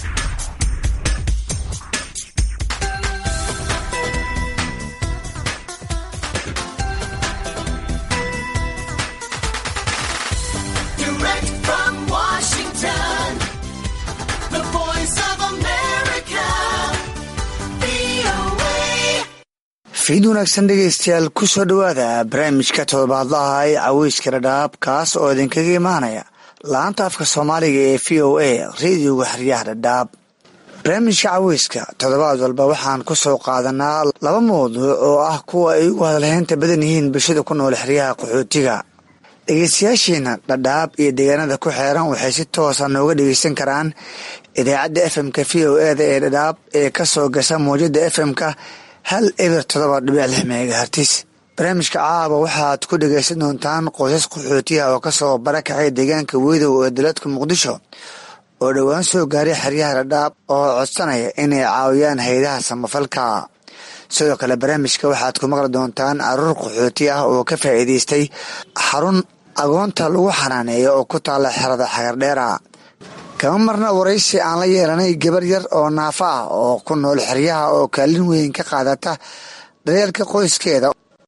fiid wanaagsan dhegaystayaal ku soo dhowaada barnaamijka todobaadlaha ee caweyska dhadhaab kaas oo idinkaga imaanaya laanta afka soomaaliga ee v o a radioga xeryaha dhadhaab barnaamijka caweyska toddobaad walba waxaan ku soo qaadanaa laba mawduuc oo ah kuwa ay ugu hadalhaynta badan yihiin bulshada ku nool xeryaha qaxootiga dhegeystayaashiina dhadhaab iyo deegaanada ku xeeran waxay si toosa nooga dhegeysan karaan idaacadda efmka v o eda ee dhadhaab ee kasoo gasha mawjada efmka hal eber todoba dhibic lix megahartis barnaamijka caaba waxaad ku dhegaysan doontaan qoysas qaxootiya oo kasoo barakacay deegaanka weydow ee dowladka muqdisho oo dhowaan soo gaaray xeryaha dhadhaab oo codsanaya inay caawiyaan hay-adaha samafalka sidoo kale barnaamijka waxaad ku maqli doontaan caruur qaxooti ah oo ka faa'iidaystay xarun agoonta lagu xanaaneeyo oo ku taalla xerada xagardheera kama marna waraysi aan la yeelanay gabar yar oo naafa ah oo ku nool xeryaha oo kaalin weyn ka qaadata daryeelka qoyskeeda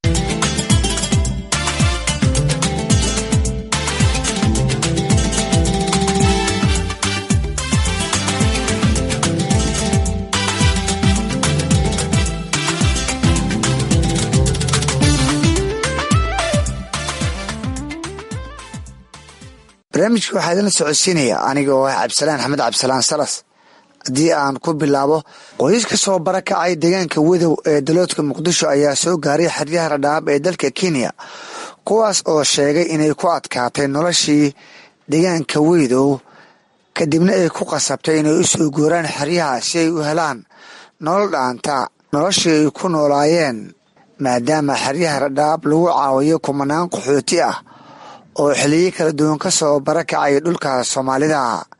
barnaamijka waxaa idinla socodsiinaya aniga oo ah cabdisalaan axmed cabdisalaan salas haddii aan ku bilaabo qoysas ka soo barakacay deegaanka wadow ee daloodka muqdisho ayaa soo gaaray xeryaha dhadhaab ee dalka kenya kuwaas oo sheegay inay ku adkaatay noloshii deegaanka weydow kadibna ay ku qasabtay inay u soo guuraan xeryaha si ay u helaan nolol dhaanta noloshii ay ku noolaayeen maadaama xeryaha dhadhaab lagu caawiyo kumanaan qaxooti ah oo xiliyo kala duwan ka soo barakacay dhulka soomaalida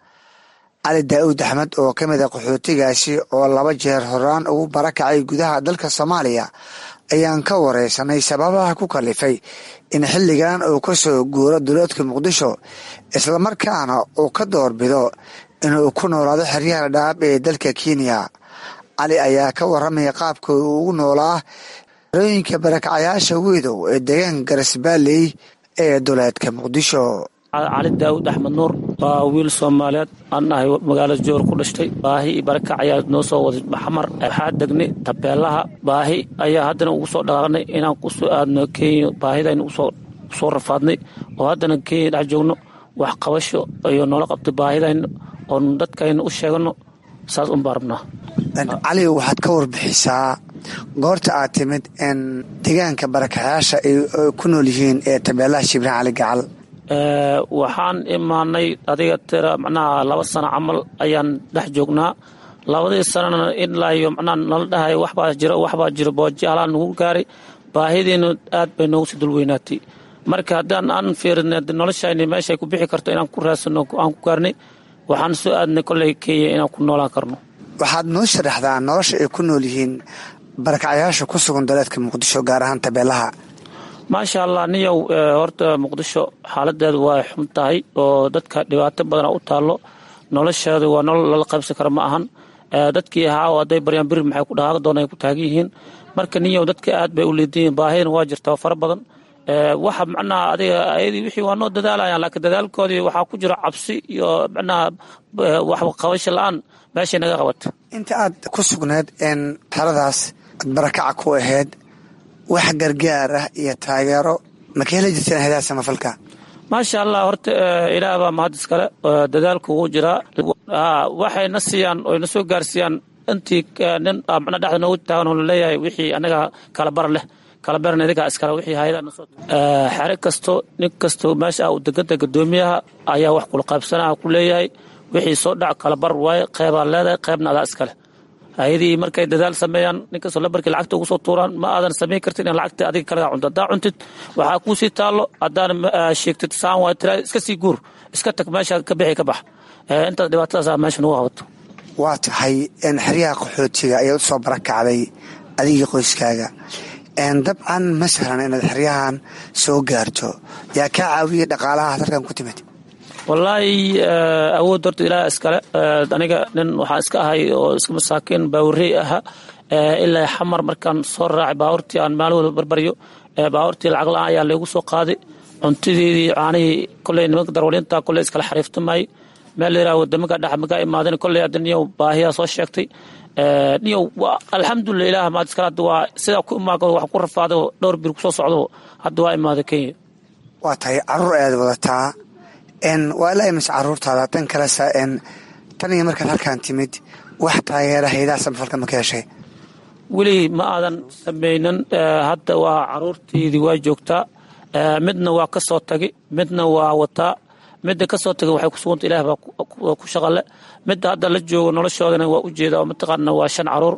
cali daa'uud axmed oo ka mid a qaxootigaasi oo laba jeer horaan ugu barakacay gudaha dalka soomaaliya ayaan ka wareysanay sababaha ku kalifay in xilligan uu ka soo guuro duloodka muqdisho islamarkaana uu ka doorbido inuu ku noolaado xeryaha dhaab ee dalka kenya cali ayaa ka waramaya qaabka uu ugu noolaa xerooyinka barakacayaasha weydow ee deegaanka garasbaaley ee duleedka muqdisho cali daawud axmed nuur waa wiil soomaaliyeed aan ahay magaalada joor ku dhashtay baahi iyo barakac ayaa noo soo waday maxamar waxaa degnay tabeelaha baahi ayaa haddana ugu soo dhaqaaqnay inaan ku soo aadno kenya baahidaynu usoo rafaadnay oo haddana kenya dhex joogno wax qabasho iyo noola qabtay baahidayna oon dadkayna u sheegano saas unbaa rabnaa cali waxaad ka warbixisaa goorta aad timid in deegaanka barakacayaasha ay ku nool yihiin ee tabeelaha shibraan cali gacal waxaan imaanay adiga tira macnaha laba sano camal ayaan dhex joognaa labadii sanana ilaa iyo macnaha nala dhahay waxbaa jira waxbaa jira booji halaa nagu gaaray baahidiina aad bay noogu sii dulweynaatay marka haddaan aan fiirinay noloshayni meeshay ku bixi karto inaan ku raadsano aan ku gaarnay waxaan soo aadnay kolley kenya inaan ku noolaan karno waxaad noo sharaxdaa nolosha ay ku nool yihiin barakacyaasha ku sugan daleedka muqdisho gaar ahaan tabeelaha maasha allah niyow horta muqdisho xaaladeedu waa xun tahay oo dadka dhibaato badana u taallo nolosheedu waa nolol lala qaybsan kara ma ahan dadkii ahaa hadday baryaan biri maxay ku dhaqaaqi doona ay ku taagan yihiin marka niyow dadka aad bay u liidan yihiin baahidana waa jirtaa fara badan waxa macnaha adiga ayadii wixii waa noo dadaalayaan laakiin dadaalkoodii waxaa ku jira cabsi iyo macnaha wax qabasho la-aan meeshay naga qabata inta aad ku sugneed in xeradaas aad barakaca ku ahayd wax gargaar ah iyo taageero ma ka heli jirteen hayadaha samafalka maasha allah horta ilaah baa mahad iskale dadaalku wuu jiraa waxayna siiyaan oyna soo gaarsiiyaan intii nin macna dhexda noogu taagan oo laleeyahay wixii anaga kala bar leh kala baran idigaa iskale wixii hayadaha nasoo xere kasto nin kasto meesha uu deganta gadoomiyaha ayaa wax kula qaybsanaha ku leeyahay wixii soo dhac kala bar waaye qeybaa leedahay qeybna adaa iskale hay-adihii markay dadaal sameeyaan ninkastoo lambarkii lacagta ugu soo tuuraan ma aadan samayn kartin in lacagta adiga kalagaa cunto haddaa cuntid waxaa kuu sii taallo haddaana sheegtid saan waa tira iska sii guur iska tag meesha ka bixi ka bax intaas dhibaatadaasa meesha nagu qabato waa tahay xeryaha qaxootiga ayaad u soo barakacday adigii qoyskaaga dabcan ma sahlan inaad xeryahan soo gaarto yaa kaa caawiyey dhaqaalaha dalkan ku timid wallaahi awood horta ilaah iskale aniga nin waxaa iska ahay oo iska masaakiin baawurey aha ilaa xamar markaan soo raacay baabuurtii aan maalin walba barbaryo baabuurtii lacag la-aan ayaa laygu soo qaaday cuntadeedii caanihii koley nimanka darwalinta koley iskala xariiftamay meel layiraha wadamaga dhex magaa imaadeen koley hadda niyow baahiyaa soo sheegtay niyow alxamdulilah ilaah maad iskale hadda waa sidaa ku imaado wax ku rafaado dhowr bir kusoo socdo hadda waa imaaday kenya waa tahay caruur ayaad wadataa waa ilaa imis caruurtaada tan kalesa tan iyo markaad halkaan timid wax taageera haydaha samafalka ma ka heshay weli ma aadan samaynin hadda waa caruurteydii waa joogtaa midna waa ka soo tagi midna waa wataa midda ka soo tagay waxay ku suganta ilaah baa ku shaqale midda hadda la joogo noloshoodana waa u jeeda oo mataqaana waa shan caruur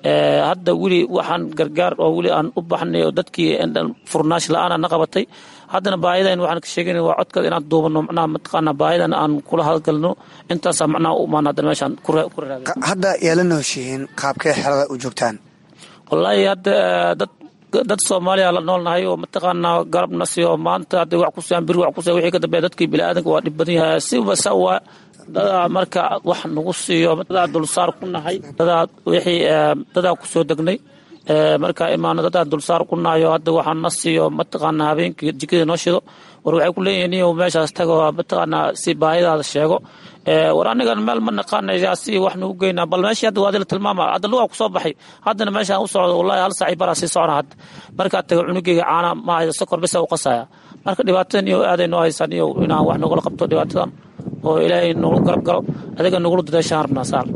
hadda weli waxaan gargaar oo weli aan u baxnay oo dadkii furnaash la-aana na qabatay haddana baahidan waxaan ka sheegana waa codkaad inaan duubano macnaha mataqaana baahidan aan kula hadgalno intaasaa macnaha u imaan haddana meeshaan ku raagay hadda yaala nooshihiin qaabkee xerada u joogtaan wallaahi hadda dad dad soomaaliya la noolnahay oo mataqaanaa garabna siyo maanta hadday wax kusiyaan biri wax kusiya wixii ka dambeeya dadkii biniaadanka waa dhib badan yahay siba sa waa dadaa marka wax nagu siiyo dadaa dulsaar ku nahay dadaa wixii dadaa kusoo degnay markaa imaano dadaa dulsaar ku nahayo hadda waxaa na siiyo mataqaanaa habeenkii jikada noo shido war waxay ku leeyihiin niyow meeshaas tago mataqaanaa si baahidaada sheego war anigan meel ma naqaanaya si wax nagu geynaa bal meeshii hadda waadila tilmaama hadda lugaa kusoo baxay haddana meeshaan u socdo wallahi hal saaci baraa sii socona hadda markaa taga cunugeyga caana ma hayso sokor bisa u qasaya marka dhibaatadan iyo aaday noo haysaan iyo inaan wax nagula qabto dhibaatadan oo ilaahay nagu garab galo adiga nagula dadaashaan rabnaa saal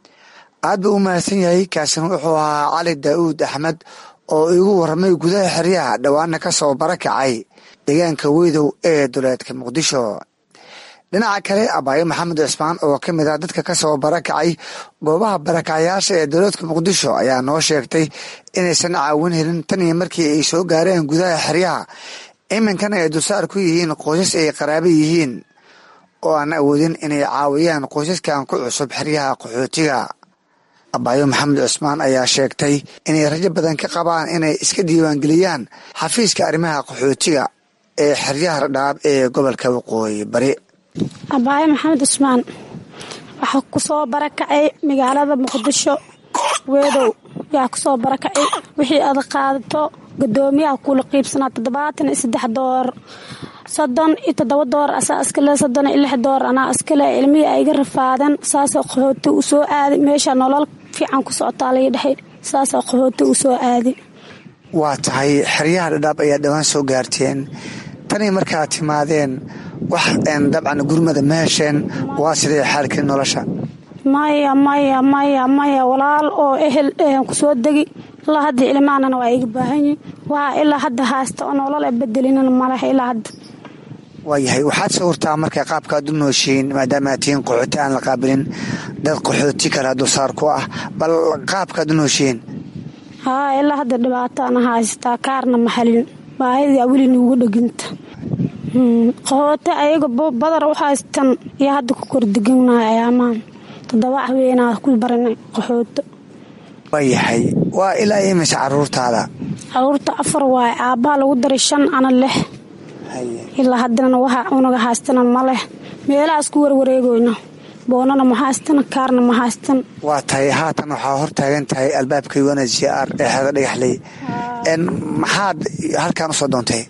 aad buu u mahadsan yahay kaasina wuxuu ahaa cali daa'uud axmed oo igu warramay gudaha xeryaha dhowaana ka soo barakacay deegaanka weydow ee duleedka muqdisho dhinaca kale abaayo maxamed cismaan oo ka mid ah dadka ka soo barakacay goobaha barakacayaasha ee dowladka muqdisho ayaa noo sheegtay inaysan caawin helin tan iyo markii ay soo gaareen gudaha xeryaha iminkana ay dulsaar ku yihiin qoysas ay qaraaba yihiin oo aan awoodin inay caawiyaan qoysaskan ku cusub xeryaha qaxootiga abaayo maxamed cusmaan ayaa sheegtay inay rajo badan ka qabaan inay iska diiwaangeliyaan xafiiska arrimaha qaxootiga ee xeryaha dhadhaab ee gobolka waqooyi bari abaayo maxamed cusmaan waxaa ku soo barakacay magaalada muqdisho weedow yaa kusoo barakacay wixii aad qaadato gudoomiyaha kuula qiibsanaa toddobaatan iyo saddex door soddon iyo toddoba door asaa iskale soddon iyo lix door anaa iskale ilmihii ay iga rafaadeen saasoo qaxooti u soo aaday meesha nolol fiican ku socotaa laga dhexay saasoo qaxooti u soo aaday waa tahay xeryaha dhadhaab ayaa dhowaan soo gaarteen tanii markaad timaadeen wax dabcan gurmada ma hesheen waa sidee xaalkii nolosha maya maya maya maya walaal oo ehel kusoo degi ilaa hadda ilmaanana waa iga baahan yihin waa ilaa hadda haasta oo nolol a bedelinana maleh ilaa hadda waayahay waxaad sawirtaa marka qaabkaad u nooshiin maadaama aad tihiin qaxooti aan la qaabilin dad qaxooti kale dulsaar ku ah bal qaabkaad u nooshiin haa ilaa hadda dhibaataana haystaa kaarna maxalin baahidaa weli nuugu dheginta qaxooti ayaga badar u haystan iyo hadda ku kordeganahay ayaamaan toddoba haweenaa ku baranay qaxooto waayahay waa ilaa imise caruurtaada caruurta afar waaye aabbaha lagu daray shan ana leh ilaa haddana waxa unaga haystana ma leh meelahaas ku warwareegoyna boonana ma haystan kaarna ma haystan waa tahay haatan waxaa hor taagan tahay albaabka un h r ee xeeda dhagaxley maxaad halkaan usoo doontay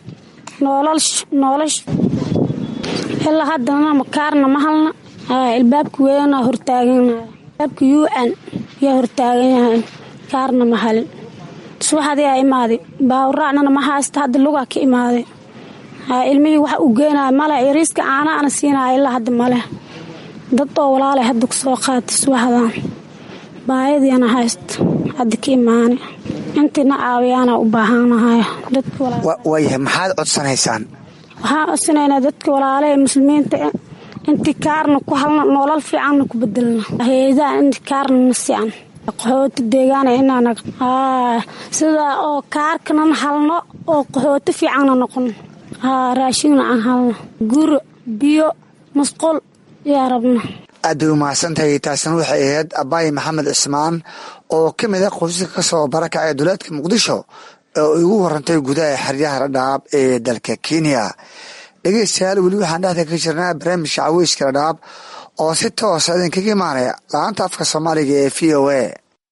noolash ilaa haddana kaarna ma halna albaabka weena hortaaganaya albaabka un yaa hortaagan yahay kaarna ma halin subaxadii aa imaaday baawraacnana ma haysta hadda lugaa ka imaaday ilmihii waxa uu geenaya maleh yariiska caana ana siinaya ilaa hadda maleh dad oo walaalay hadda kusoo qaatay subaxdan baayadiina haysta hadda ka imaana intiina caawiyaana u baahanahay waayahay maxaad codsanaysaan waxaan codsanaynaa dadka walaalaha muslimiinta intii kaarna ku halna nolol fiicanna ku bedelna heedaha inti kaarna na sican qaxooti deegaana inaan sida oo kaarkanan halno oo qaxooti fiicanna noqon haa raashinna aan halno guro biyo masqul yaa rabna aad bay umahadsantahay taasina waxay ahayd abaayi maxamed cismaan oo ka mid a qoysaska ka soo barakacay duleedka muqdisho oo igu warantay gudaha xeryaha dhadhaab ee dalka kenya dhegeystayaal weli waxaan dhexda ka jirnaa barnaamijka caweyska dhadhaab oo si toosa idinkaga imaanaya la-aanta afka soomaaliga ee v o a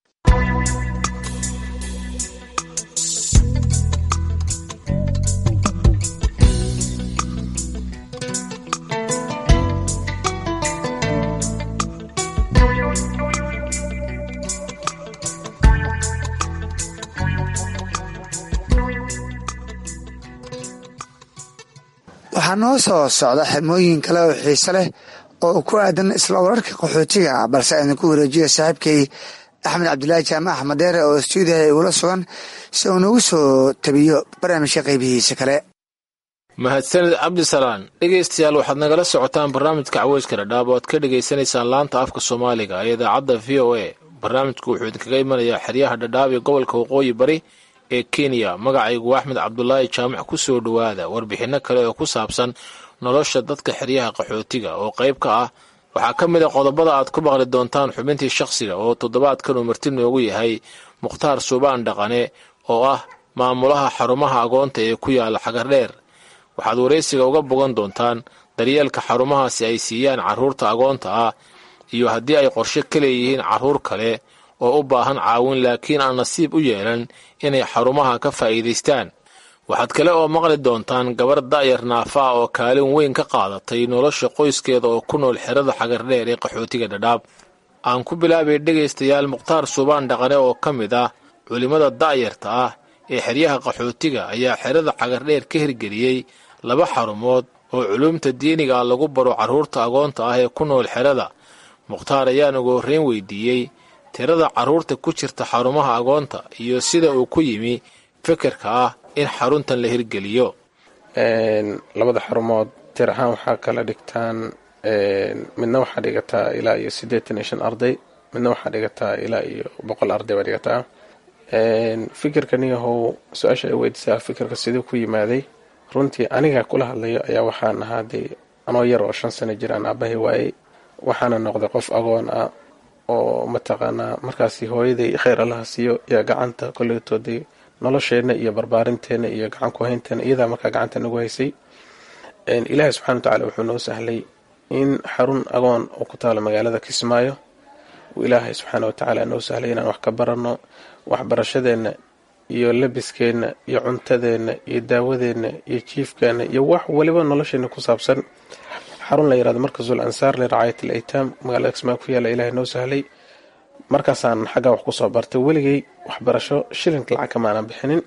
waxaa noo soo socda xirmooyin kale oo xiise leh oo ku aadan isla wararka qaxootiga balse idinku wareejiya saaxiibkay axmed cabdulaahi jaamac axmed deere oo stuudiyaha igula sugan si uu nagu soo tabiyo barnaamijka qaybihiisa kale mahadsanid cabdisalaan dhegaystayaal waxaad nagala socotaan barnaamijka caweyska dhadhaab oo aad ka dhegaysanaysaan laanta afka soomaaliga ee idaacadda v o a barnaamijku wuxuu idinkaga imanayaa xeryaha dhadhaab ee gobolka waqooyi bari ee kenya magacaygu axmed cabdulaahi jaamac ku soo dhowaada warbixinno kale oo ku saabsan nolosha dadka xeryaha qaxootiga oo qayb ka ah waxaa ka mid a qodobada aad ku maqli doontaan xubintii shakhsiga oo toddobaadkan uu marti noogu yahay mukhtaar suubaan dhaqane oo ah maamulaha xarumaha agoonta ee ku yaala xagardheer waxaad waraysiga uga bogan doontaan daryeelka xarumahaasi ay siiyaan carruurta agoonta ah iyo haddii ay qorshe ka leeyihiin carruur kale oo u baahan caawin laakiin aan nasiib u yeelan inay xarumaha ka faa'iidaystaan waxaad kale oo maqli doontaan gabar da'yar naafa ah oo kaalin weyn ka qaadatay nolosha qoyskeeda oo ku nool xerada xagardheer ee qaxootiga dhadhaab aan ku bilaabay dhegaystayaal mukhtaar suubaan dhaqane oo ka mid ah culimmada da'yarta ah ee xeryaha qaxootiga ayaa xerada xagardheer ka hirgeliyey laba xarumood oo culuumta diiniga ah lagu baro carruurta agoonta ah ee ku nool xerada mukhtaar ayaan ugu horreyn weydiiyey tirada carruurta ku jirta xarumaha agoonta iyo sida uu ku yimi fikirka ah in xaruntan la hirgeliyo labada xarumood tir ahaan waxaa kala dhigtaan midna waxaa dhigataa ilaa iyo siddeetan iyo shan arday midna waxaa dhigataa ilaa iyo boqol arday baa dhigataa fikirkaniyahow su-aasha ay weydiisaa fikirka siduu ku yimaaday runtii aniga kula hadlayo ayaa waxaan ahaa dee anoo yar oo shan sano jiraan aabahay waayey waxaana noqday qof agoon ah oo mataqaanaa markaasi hooyaday kheyr allaha siiyo yaa gacanta koleytoodii nolosheenna iyo barbaarinteena iyo gacan ku haynteena iyadaa markaa gacanta nagu haysay ilaahay subxana wa tacala wuxuu noo sahlay in xarun agoon oo ku taalo magaalada kismaayo uu ilaahay subxaana wa tacaala noo sahlay inaan wax ka baranno waxbarashadeenna iyo labiskeenna iyo cuntadeenna iyo daawadeenna iyo jiifkeenna iyo wax waliba nolosheena ku saabsan xarun la yirahdo markasul ansaar liracaayat al aytaam magaalada kismaayo ku yaalla ilaahay noo sahlay markaasaan xaggaa wax kusoo bartay weligay waxbarasho shilinka lacag kamaanan bixinin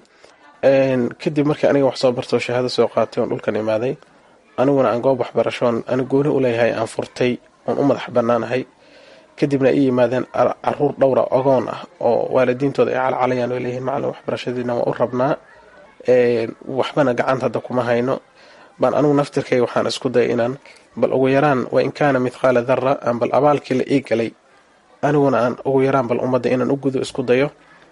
kadib markii aniga wax soo bartoo shahaado soo qaatay oon dhulkan imaaday aniguna aan goob waxbarashoon ani gooni u leeyahay aan furtay oon u madax bannaanahay kadibna ay yimaadeen caruur dhowra ogoon ah oo waalidiintooda ay calcalayaan oo leeyihiin macalin waxbarashadiina waa u rabnaa waxbana gacanta hadda kuma hayno baan anigu naftirkayga waxaan isku dayay inaan bal ugu yaraan wa in kaana mithqaala dara aan bal abaalkii la ii galay aniguna aan ugu yaraan bal ummadda inaan u gudo isku dayo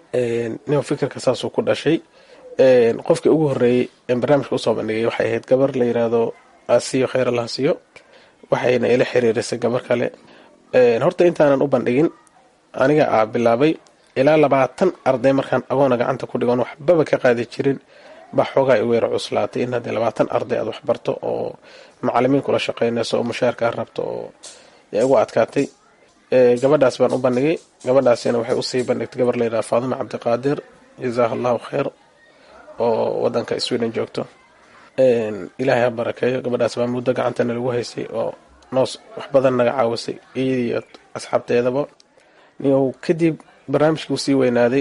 nin fikirka saasuu ku dhashay qofkii ugu horreeyey een barnaamijka usoo bandhigay waxay ahayd gabar la yiraahdo asiyo kheyr allah siyo waxayna ila xiriirisay gabar kale horta intaanan u bandhigin aniga aa bilaabay ilaa labaatan arday markaan agoona gacanta ku dhigoon waxbaba ka qaadi jirin baa xoogaa igu yara cuslaatay in haddii labaatan arday aad waxbarto oo macalimiin kula shaqeynayso oo mushaarkaa rabto oo yaa igu adkaatay gabadhaas baan u bandhigay gabadhaasina waxay usii bandhigtay gabar layidhaha faadima cabdiqaadir jazaaha allahu kheyr oo wadanka sweden joogto ilaahay ha barakeeyo gabadhaas baa muddo gacantana lagu haysay oo noos wax badan naga caawisay iyadiiyo asxaabteedaba niyow kadib barnaamijkii uu sii weynaaday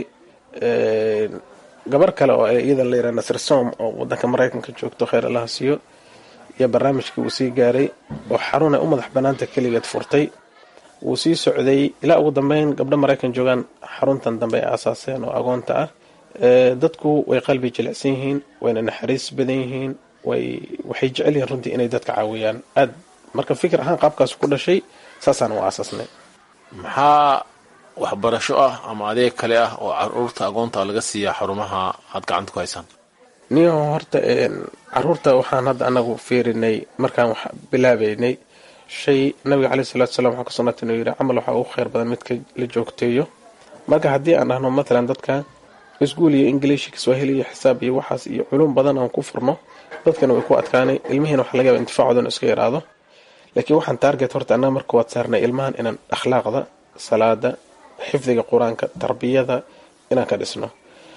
gabar kale oo iyada la yiraha nasir som oo wadanka maraykanka joogto kheyr allaha siiyo iyo barnaamijkii uu sii gaaray oo xarunay u madax banaanta keligeed furtay wuu sii socday ilaa ugu dambeyn gabdho maraykan joogaan xaruntan dambe ay aasaaseen oo agoonta ah dadku way qalbi jilicsan yihiin wayna naxariis badan yihiin waxay jecel yihiin runtii inay dadka caawiyaan aad marka fikir ahaan qaabkaas ku dhashay saasaan u aasaasnay maxaa waxbarasho ah ama adeeg kale ah oo caruurta agoonta laga siiya xarumaha aad gacanta ku haysaan niyo horta caruurta waxaan hadda anagu fiirinay markaan wax bilaabaynay shay nabiga caleyhi salatu salam waxaa ka sugnata inuu yidhi camal waxaa ugu kheyr badan midka la joogteeyo marka haddii aan dhahno matalan dadka iskuul iyo ingiliish kiswahili iyo xisaab iyo waxaas iyo culum badan aan ku furno dadkana way ku adkaanay ilmihiina waxa laga yaba intifaacoodana iska yaraado laakiin waxaan taarget horta annaga marka waad saarnay ilmahan inaan akhlaaqda salaada xifdiga qur-aanka tarbiyada inaan ka dhisno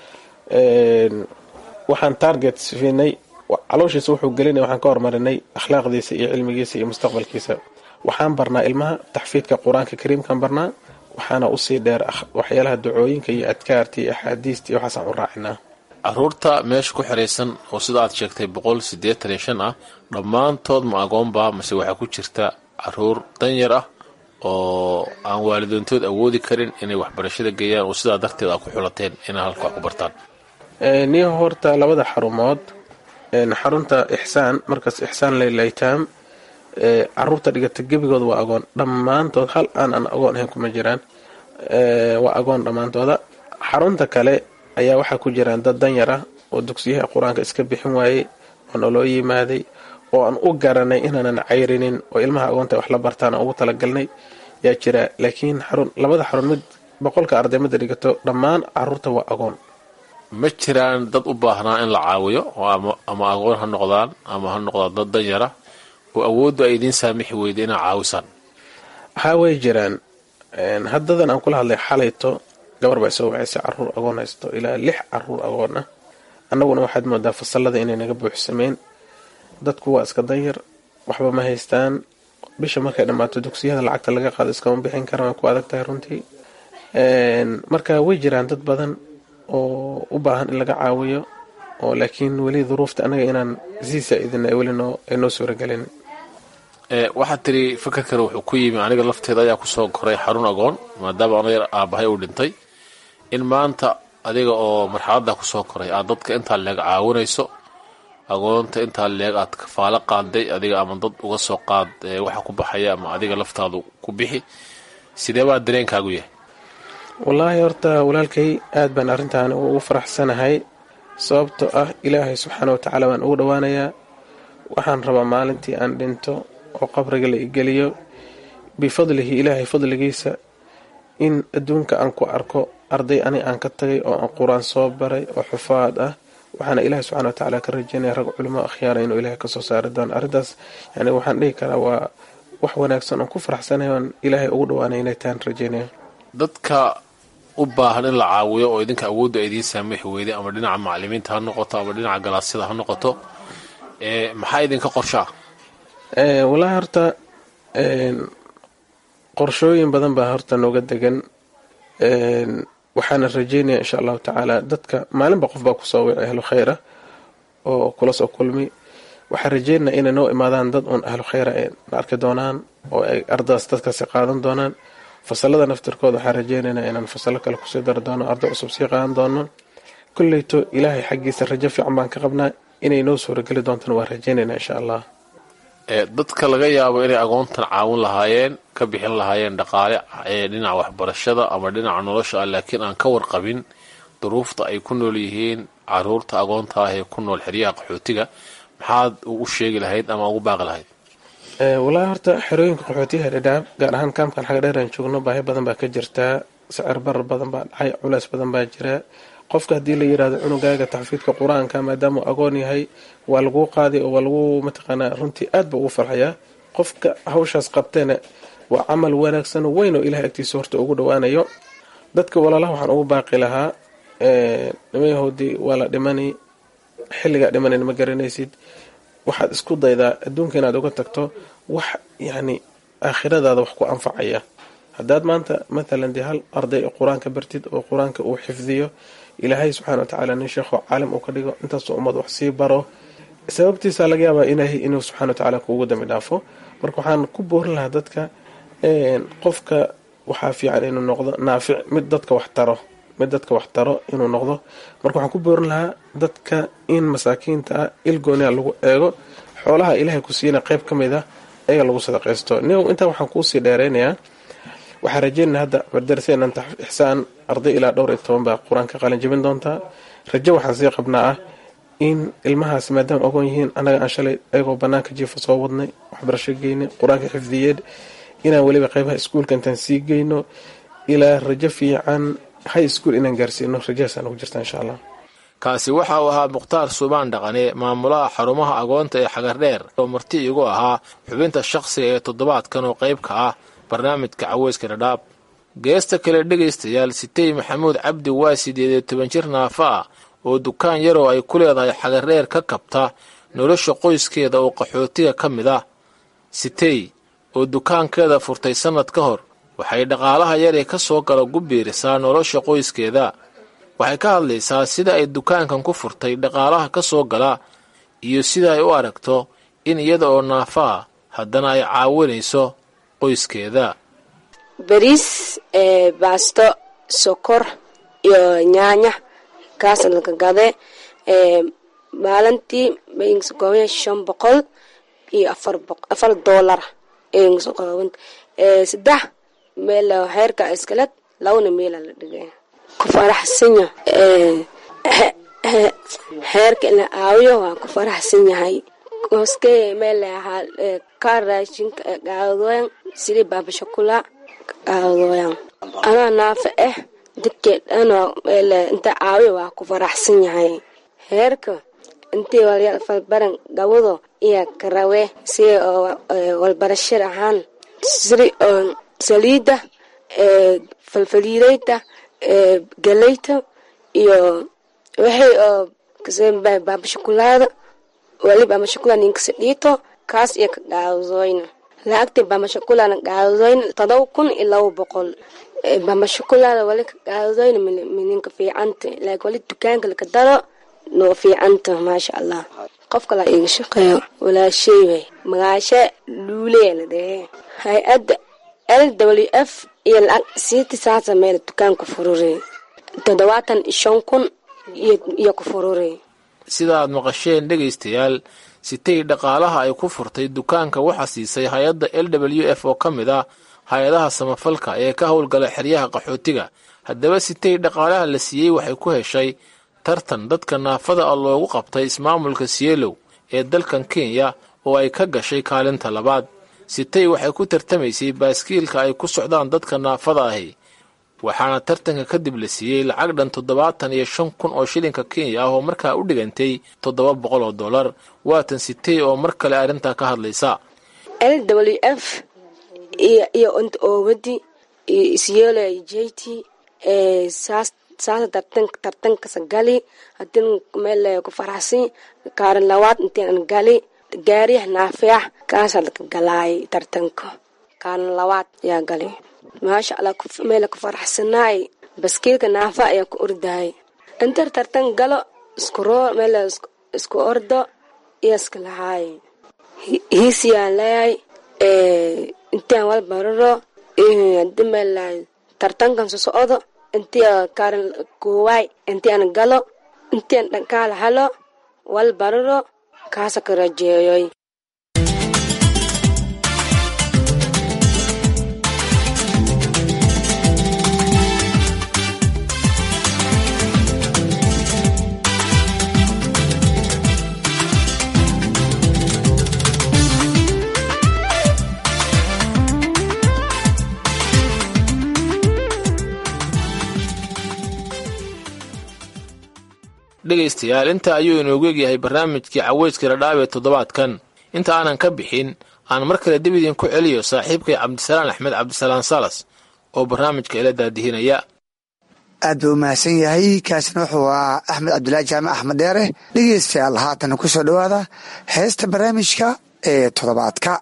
waxaan target siinay calooshiisa wuxuu gelinay waxaan ka hormarinay akhlaaqdiisa iyo cilmigiisa iyo mustaqbalkiisa waxaan barnaa ilmaha taxfiidka qur-aanka kariimkaan barnaa waxaana usii dheer waxyaalaha ducooyinka iyo adkaarta iyo axaadiista iyo waxaasaan u raacinaa caruurta meesha ku xiraysan oo sida aad sheegtay boqol siddeetan iyo shan ah dhammaantood ma agoonba mase waxaa ku jirta caruur danyar ah oo aan waalidoontood awoodi karin inay waxbarashada geeyaan oo sidaa darteed aad ku xulateen inay halka wax ku bartaan niyo horta labada xarumood xarunta ixsaan markaas ixsaan laylaytaam caruurta dhigata gebigooda waa agoon dhammaantood hal aan aan agoon ahayn kuma jiraan waa agoon dhammaantooda xarunta kale ayaa waxaa ku jiraan dad danyar ah oo dugsiyaha qur-aanka iska bixin waayey oo naloo yimaaday oo aan u garanay inaanan cayrinin oo ilmaha agoonta wax la bartaan aan ugu talagalnay yaa jira laakiin xarun labada xarun mid boqolka ardaymada dhigato dhammaan caruurta waa agoon ma jiraan dad u baahnaa in la caawiyo oo ama agoon ha noqdaan ama ha noqdaan dad danyara oo awooddu ay idiin saamixi weyda inaa caawisaan waxaa way jiraan haddadan aan kula hadlay xalayto gabar baa soo wacaysay caruur agoon haysto ilaa lix caruur agoon ah annaguna waxaad moodaa fasalada inay naga buuxsameen dadku waa iska danyar waxba ma haystaan bisha markay dhammaato dugsiyada lacagta laga qaado iskama bixin karaan way ku adag tahay runtii marka way jiraan dad badan oo u baahan in laga caawiyo oo laakiin weli duruufta annaga inaan sii saa-idina weli noo ay noo suuragelin waxaad tiri fakarkana wuxuu ku yimi aniga lafteeda ayaa kusoo koray xarun agoon maadaama anayar aabahay uu dhintay in maanta adiga oo marxaladda kusoo koray aad dadka intaa leeg caawinayso agoonta intaa leeg aad kafaalo qaaday adiga ama dad uga soo qaad waxa ku baxaya ama adiga laftaadu ku bixi sidee baa dareenkaagu yahay wallaahi horta walaalkay aad baan arrintan ugu faraxsanahay sababtoo ah ilaahay subxaana watacaala baan ugu dhowaanayaa waxaan rabaa maalintii aan dhinto oo qabriga la igeliyo bifadlihi ilaahay fadligiisa in adduunka aan ku arko arday ani aan ka tagay oo aan qur-aan soo baray oo xufaad ah waxaana ilaahay subxana watacaala ka rajeynaya rag culimo akhyaara inuu ilaahay kasoo saari doono arrintaas yani waxaan dhihi karaa waa wax wanaagsan oon ku faraxsanahay oon ilaahay ugu dhowaanay inay tahan rajeynaya dadka u baahan in la caawiyo oo idinka awoodda idiin saamixi weyday ama dhinaca macalimiinta ha noqoto ama dhinaca galaasyada ha noqoto maxaa idinka qorshaa wallaahi horta qorshooyin badan baa horta nooga degan waxaana rajeynaya insha allahu tacaala dadka maalinba qof baa kusoo wici ahlu khayra oo kula soo kulmi waxaan rajeynaya inay noo imaadaan dad uun ahlu khayra ay na arki doonaan oo ay ardadaas dadkaasi qaadan doonaan fasalada naftirkooda waxaan rajeynaynaa inaan fasalo kale kusii dari doono arday cusub sii qaadan doono kolleyto ilaahay xaggiisa rajo fiican baan ka qabnaa inay noo suurageli doontana waan rajeynaynaa insha allah dadka laga yaabo inay agoontan caawin lahaayeen ka bixin lahaayeen dhaqaale dhinaca waxbarashada ama dhinaca nolosha ah laakiin aan ka warqabin duruufta ay ku nool yihiin caruurta agoonta ah ee ku nool xeryaha qaxootiga maxaad u sheegi lahayd ama ugu baaqi lahayd wallaahi horta xerooyinka qaxootiyaha dhadhaab gaar ahaan kaamkan xaga dheer aan joogno baahi badan baa ka jirtaa sicir barar badan baa dhacay culays badan baa jira qofka haddii la yirahdo cunugaaga taxfiidka qur-aanka maadaamuu agoon yahay waa laguu qaaday oo waa lagu mataqaanaa runtii aad ba ugu farxayaa qofka hawshaas qabteena waa camal wanaagsan oo weyn oo ilahay agtiisa horta ugu dhowaanayo dadka walaalaha waxaan ugu baaqi lahaa nimayahoodii waa la dhimani xilligaa dhimanan ma garanaysid waxaad isku daydaa adduunka inaad uga tagto wax yacni aakhiradaada wax ku anfacaya haddaad maanta mathalan dee hal arday qur-aanka bartid oo qur-aanka uu xifdiyo ilaahay subxana watacaala nin sheekho caalim uu ka dhigo intaasoo ummad wax sii baro sababtiisa laga yaabaa ilaahay inuu subxana watacaala kuugu dambi dhaafo marka waxaan ku boorin lahaa dadka qofka waxaa fiican inuu noqdo naafic mid dadka wax taro mid dadka wax taro inuu noqdo marka waxaan ku boorin lahaa dadka in masaakiinta ah ilgooniha lagu eego xoolaha ilaahay ku siina qeyb ka mid ah ayaga lagu sadaqaysto nin intaa waxaan kuusii dheereynayaa waxaa rajeynaa hadda bardaraseenan ixsaan arday ilaa dhowr iyo toban baa qur-aanka qalin jabin doontaa rajo waxaan sii qabnaa ah in ilmahaas maadaama ogoon yihiin annaga aan shalay ayagoo banaanka jiifa soo wadnay waxbarasho geynay qur-aanka xifdiyeed inaan weliba qeybaha iskuulka intaan sii geyno ilaa rajo fiican high school inaan gaarsiino rajahaasaan ugu jirta insha allah kaasi waxa uu ahaa mukhtaar suubaan dhaqane maamulaha xarumaha agoonta ee xagardheer oo marti igu ahaa xubinta shakhsiga ee toddobaadkan oo qayb ka ah barnaamijka caweyska dhadhaab geesta kale dhegaystayaal sitey maxamuud cabdi waa sideed iyo toban jir naafa ah oo dukaan yaroo ay ku leedahay xagardheer ka kabta nolosha qoyskeeda oo qaxootiga ka mid ah sitey oo dukaankeeda furtay sannad ka hor waxay dhaqaalaha yaree ka soo gala gu biirisaa nolosha qoyskeeda waxay ka hadlaysaa sida ay dukaankan ku furtay dhaqaalaha ka soo gala iyo sida ay u aragto in iyada oo naafa ah haddana ay caawinayso qoyskeeda bariis baasto sokor iyo nyaanya kaas laga gade maalintii mayngasokooban shan boqol iyo afar doolar aygasokooban saddex meel heerka iskaled labana meela la dhigay ku faraxsanya heerka in la aawiyo waan ku faraxsan yahay koske meel ka raashinka qaadooyan sidi baabashakula qaadooyan anaa naafa ah dadkee dhan meel inta aawiyo waa ku faraxsan yahay heerka intii walbaran gabado iyo karawe si walbarashir ahaan siri saliida falfaliidayta galeyta iyo waxay oo baabashakulaada wali baamashakula ninkasa dhiito kaas iyo ka qaadadoyna lacagtii baamashakulana qaadadoyna todoba kun iyo laba boqol baamashakulada wali ka qaadadoyna mininka fiicanta laakiin wali dukaanka laka daro noo fiicanta maasha allah qof kala iga shaqeeyo walaashay way magaashe luuleya la dhehe hay-adda l w f iyo lacag siiti saasa meel dukaanku furure toddobaatan iyo shan kun iyo ku furure sida aad maqasheen dhegaystayaal sitay dhaqaalaha ay ku furtay dukaanka waxaa siisay hay-adda l w f oo ka mid ah hay-adaha samafalka ee ka howlgala xeryaha qaxootiga haddaba sitay dhaqaalaha la siiyey waxay ku heshay tartan dadka naafada ah loogu qabtay ismaamulka sielow ee dalkan kenya oo ay ka gashay kaalinta labaad sitay waxay ku tartamaysay baaskiilka ay ku socdaan dadka naafada ahi waxaana tartanka kadib la siiyey lacag dhan toddobaatan iyo shan kun oo shilinka kenya ah oo markaa u dhigantay toddoba boqol oo dollar waatan sitay oo mar kale arrintaa ka hadlaysa l w f iyo iyo unt oowadi iyo isyeelo j t saas saasa tartan tartankasa gali hadin meel ku faraxsan kaarin labaad intaan gali gaariyah naafeex kaasa laka galaay tartanka kaarin labaad yaa gali maasha allah meel ku faraxsanaay baskiilka naafa ayaa ku ordahay intar tartan galo isku roo meel isku ordo iyo iska lahaay hiisiyaan leeyahay intaan wal bararo hadi meel tartankan so socdo intii kaarin koowaay intian galo intian dhankaala halo wal bararo kaasa ka rajeeyoy dhegaystayaal inta ayuu inoogu egyahay barnaamijkii caweyska radhaab ee toddobaadkan inta aanan ka bixin aan mar kale dib idinku celiyo saaxiibkay cabdisalaan axmed cabdisalaan salas oo barnaamijka ila daadihinaya aad buu umahadsan yahay kaasina wuxuu ahaa axmed cabdulaahi jaamac axmed dheere dhegeystayaal haatan ku soo dhowaada heesta barnaamijka ee toddobaadka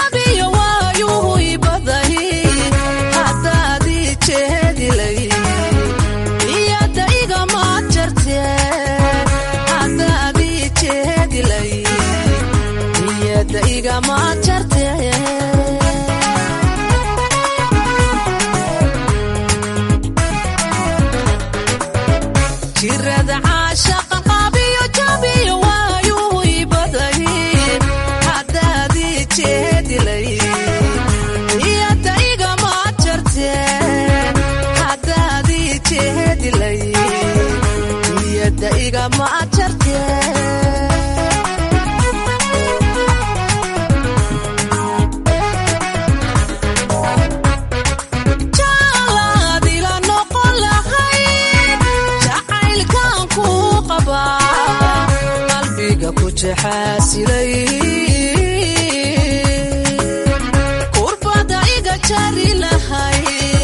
jabiyo waayuhu ibadahi haddaadii jeedilay iyada igama jarte haddaadii jeedilay iyada igama jarte jirada caashaqa qaabiyo jabiyo waayuhu ibadahi haddaadii jeedilay iyada igama jarte haddaadii jeedilay iyada igama jarte jaalaadila noqon lahayd jacaylkan ku qabaa qalbiga ku jaxaasilay kurbada iga jari lahay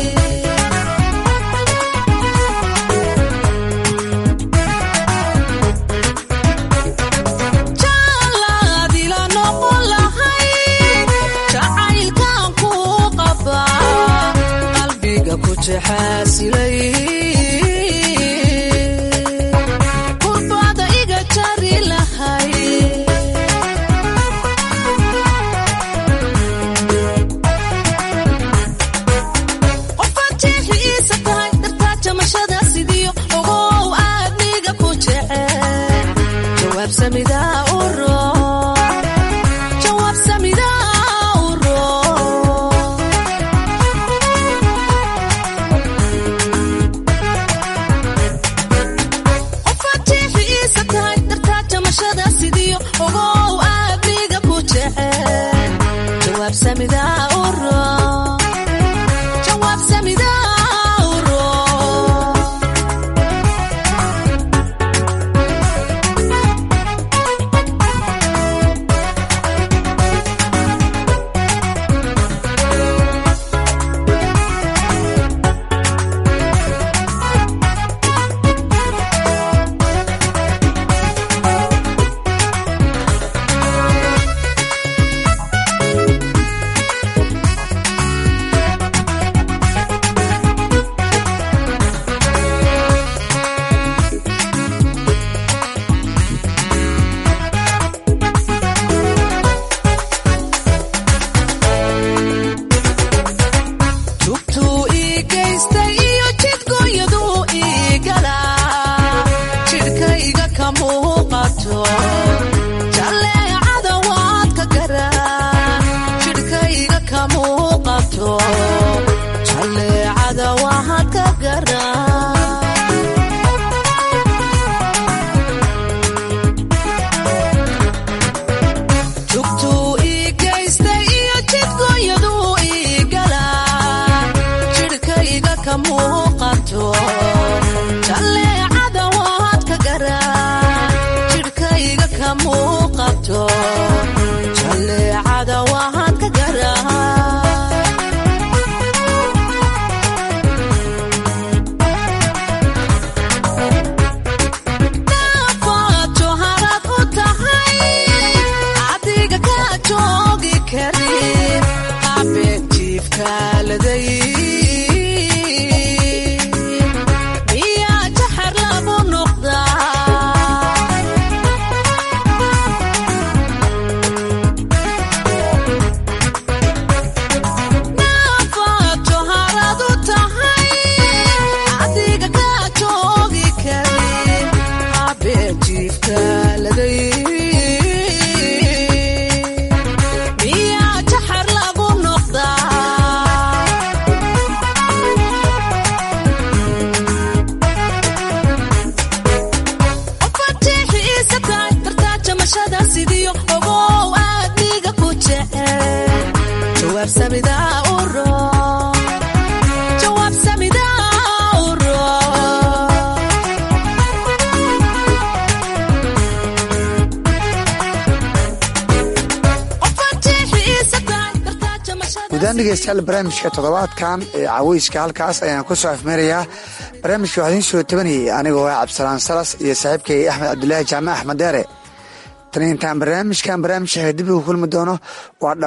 jaalaadila noqon lahayd jacaylkan ku qabaa qalbiga ku jaxaasilay kurbada iga jari lahay qofaan jeexi iisa tahay dartaa jamashada sidiyo ogow aadniga ku jecel jawaab samidaa u roon jawaab samidaa u roon qofaan jeexi iisa tahay dartaa jamashada sidiyo ogow aadniga ku jecel jawaab samidaa u roon jawaab samidaa u roon tubtuu ii geystay iyo jidgooyaduu ii galaa jidhkayga ka muuqato jalleecada waad ka garaa jidhkayga ka muuqato jalleecada waad ka garaa tugtuu ii geystay iyo jidgooyaduu ii galaa jidhkayga ka muuqato jalleecada waad ka garaa jidhkayga ka muuqato jalleecada waad ka garaa nafaajo harad u tahay adiga ka joogi karin habeenjiifkaaladay miyaa jaxar lagu noqdaa nafaajo harad u tahay adiga ka joogi karin habeenjiifkaaladay miyaa jaxar lagu noqdaa qofaan jeexi iisa tahay dartaa jamashada sidiyo ogow aadniga ku jecel jawaab samidaa u roon jawaab samidaa u roon qofaan jeexi iisa tahay dartaa jamashada guudaan dhegeystayaal barnaamijka toddobaadkan ee caweyska halkaas ayaan ku soo afmeerayaa barnaamijka waxaa idiin soo tabanayay anigoo ah cabdisalaan salas iyo saaxiibkay axmed cabdulaahi jaamac axmed deere tan intaan barnaamijkan barnaamij dib ugu kulmi doono waa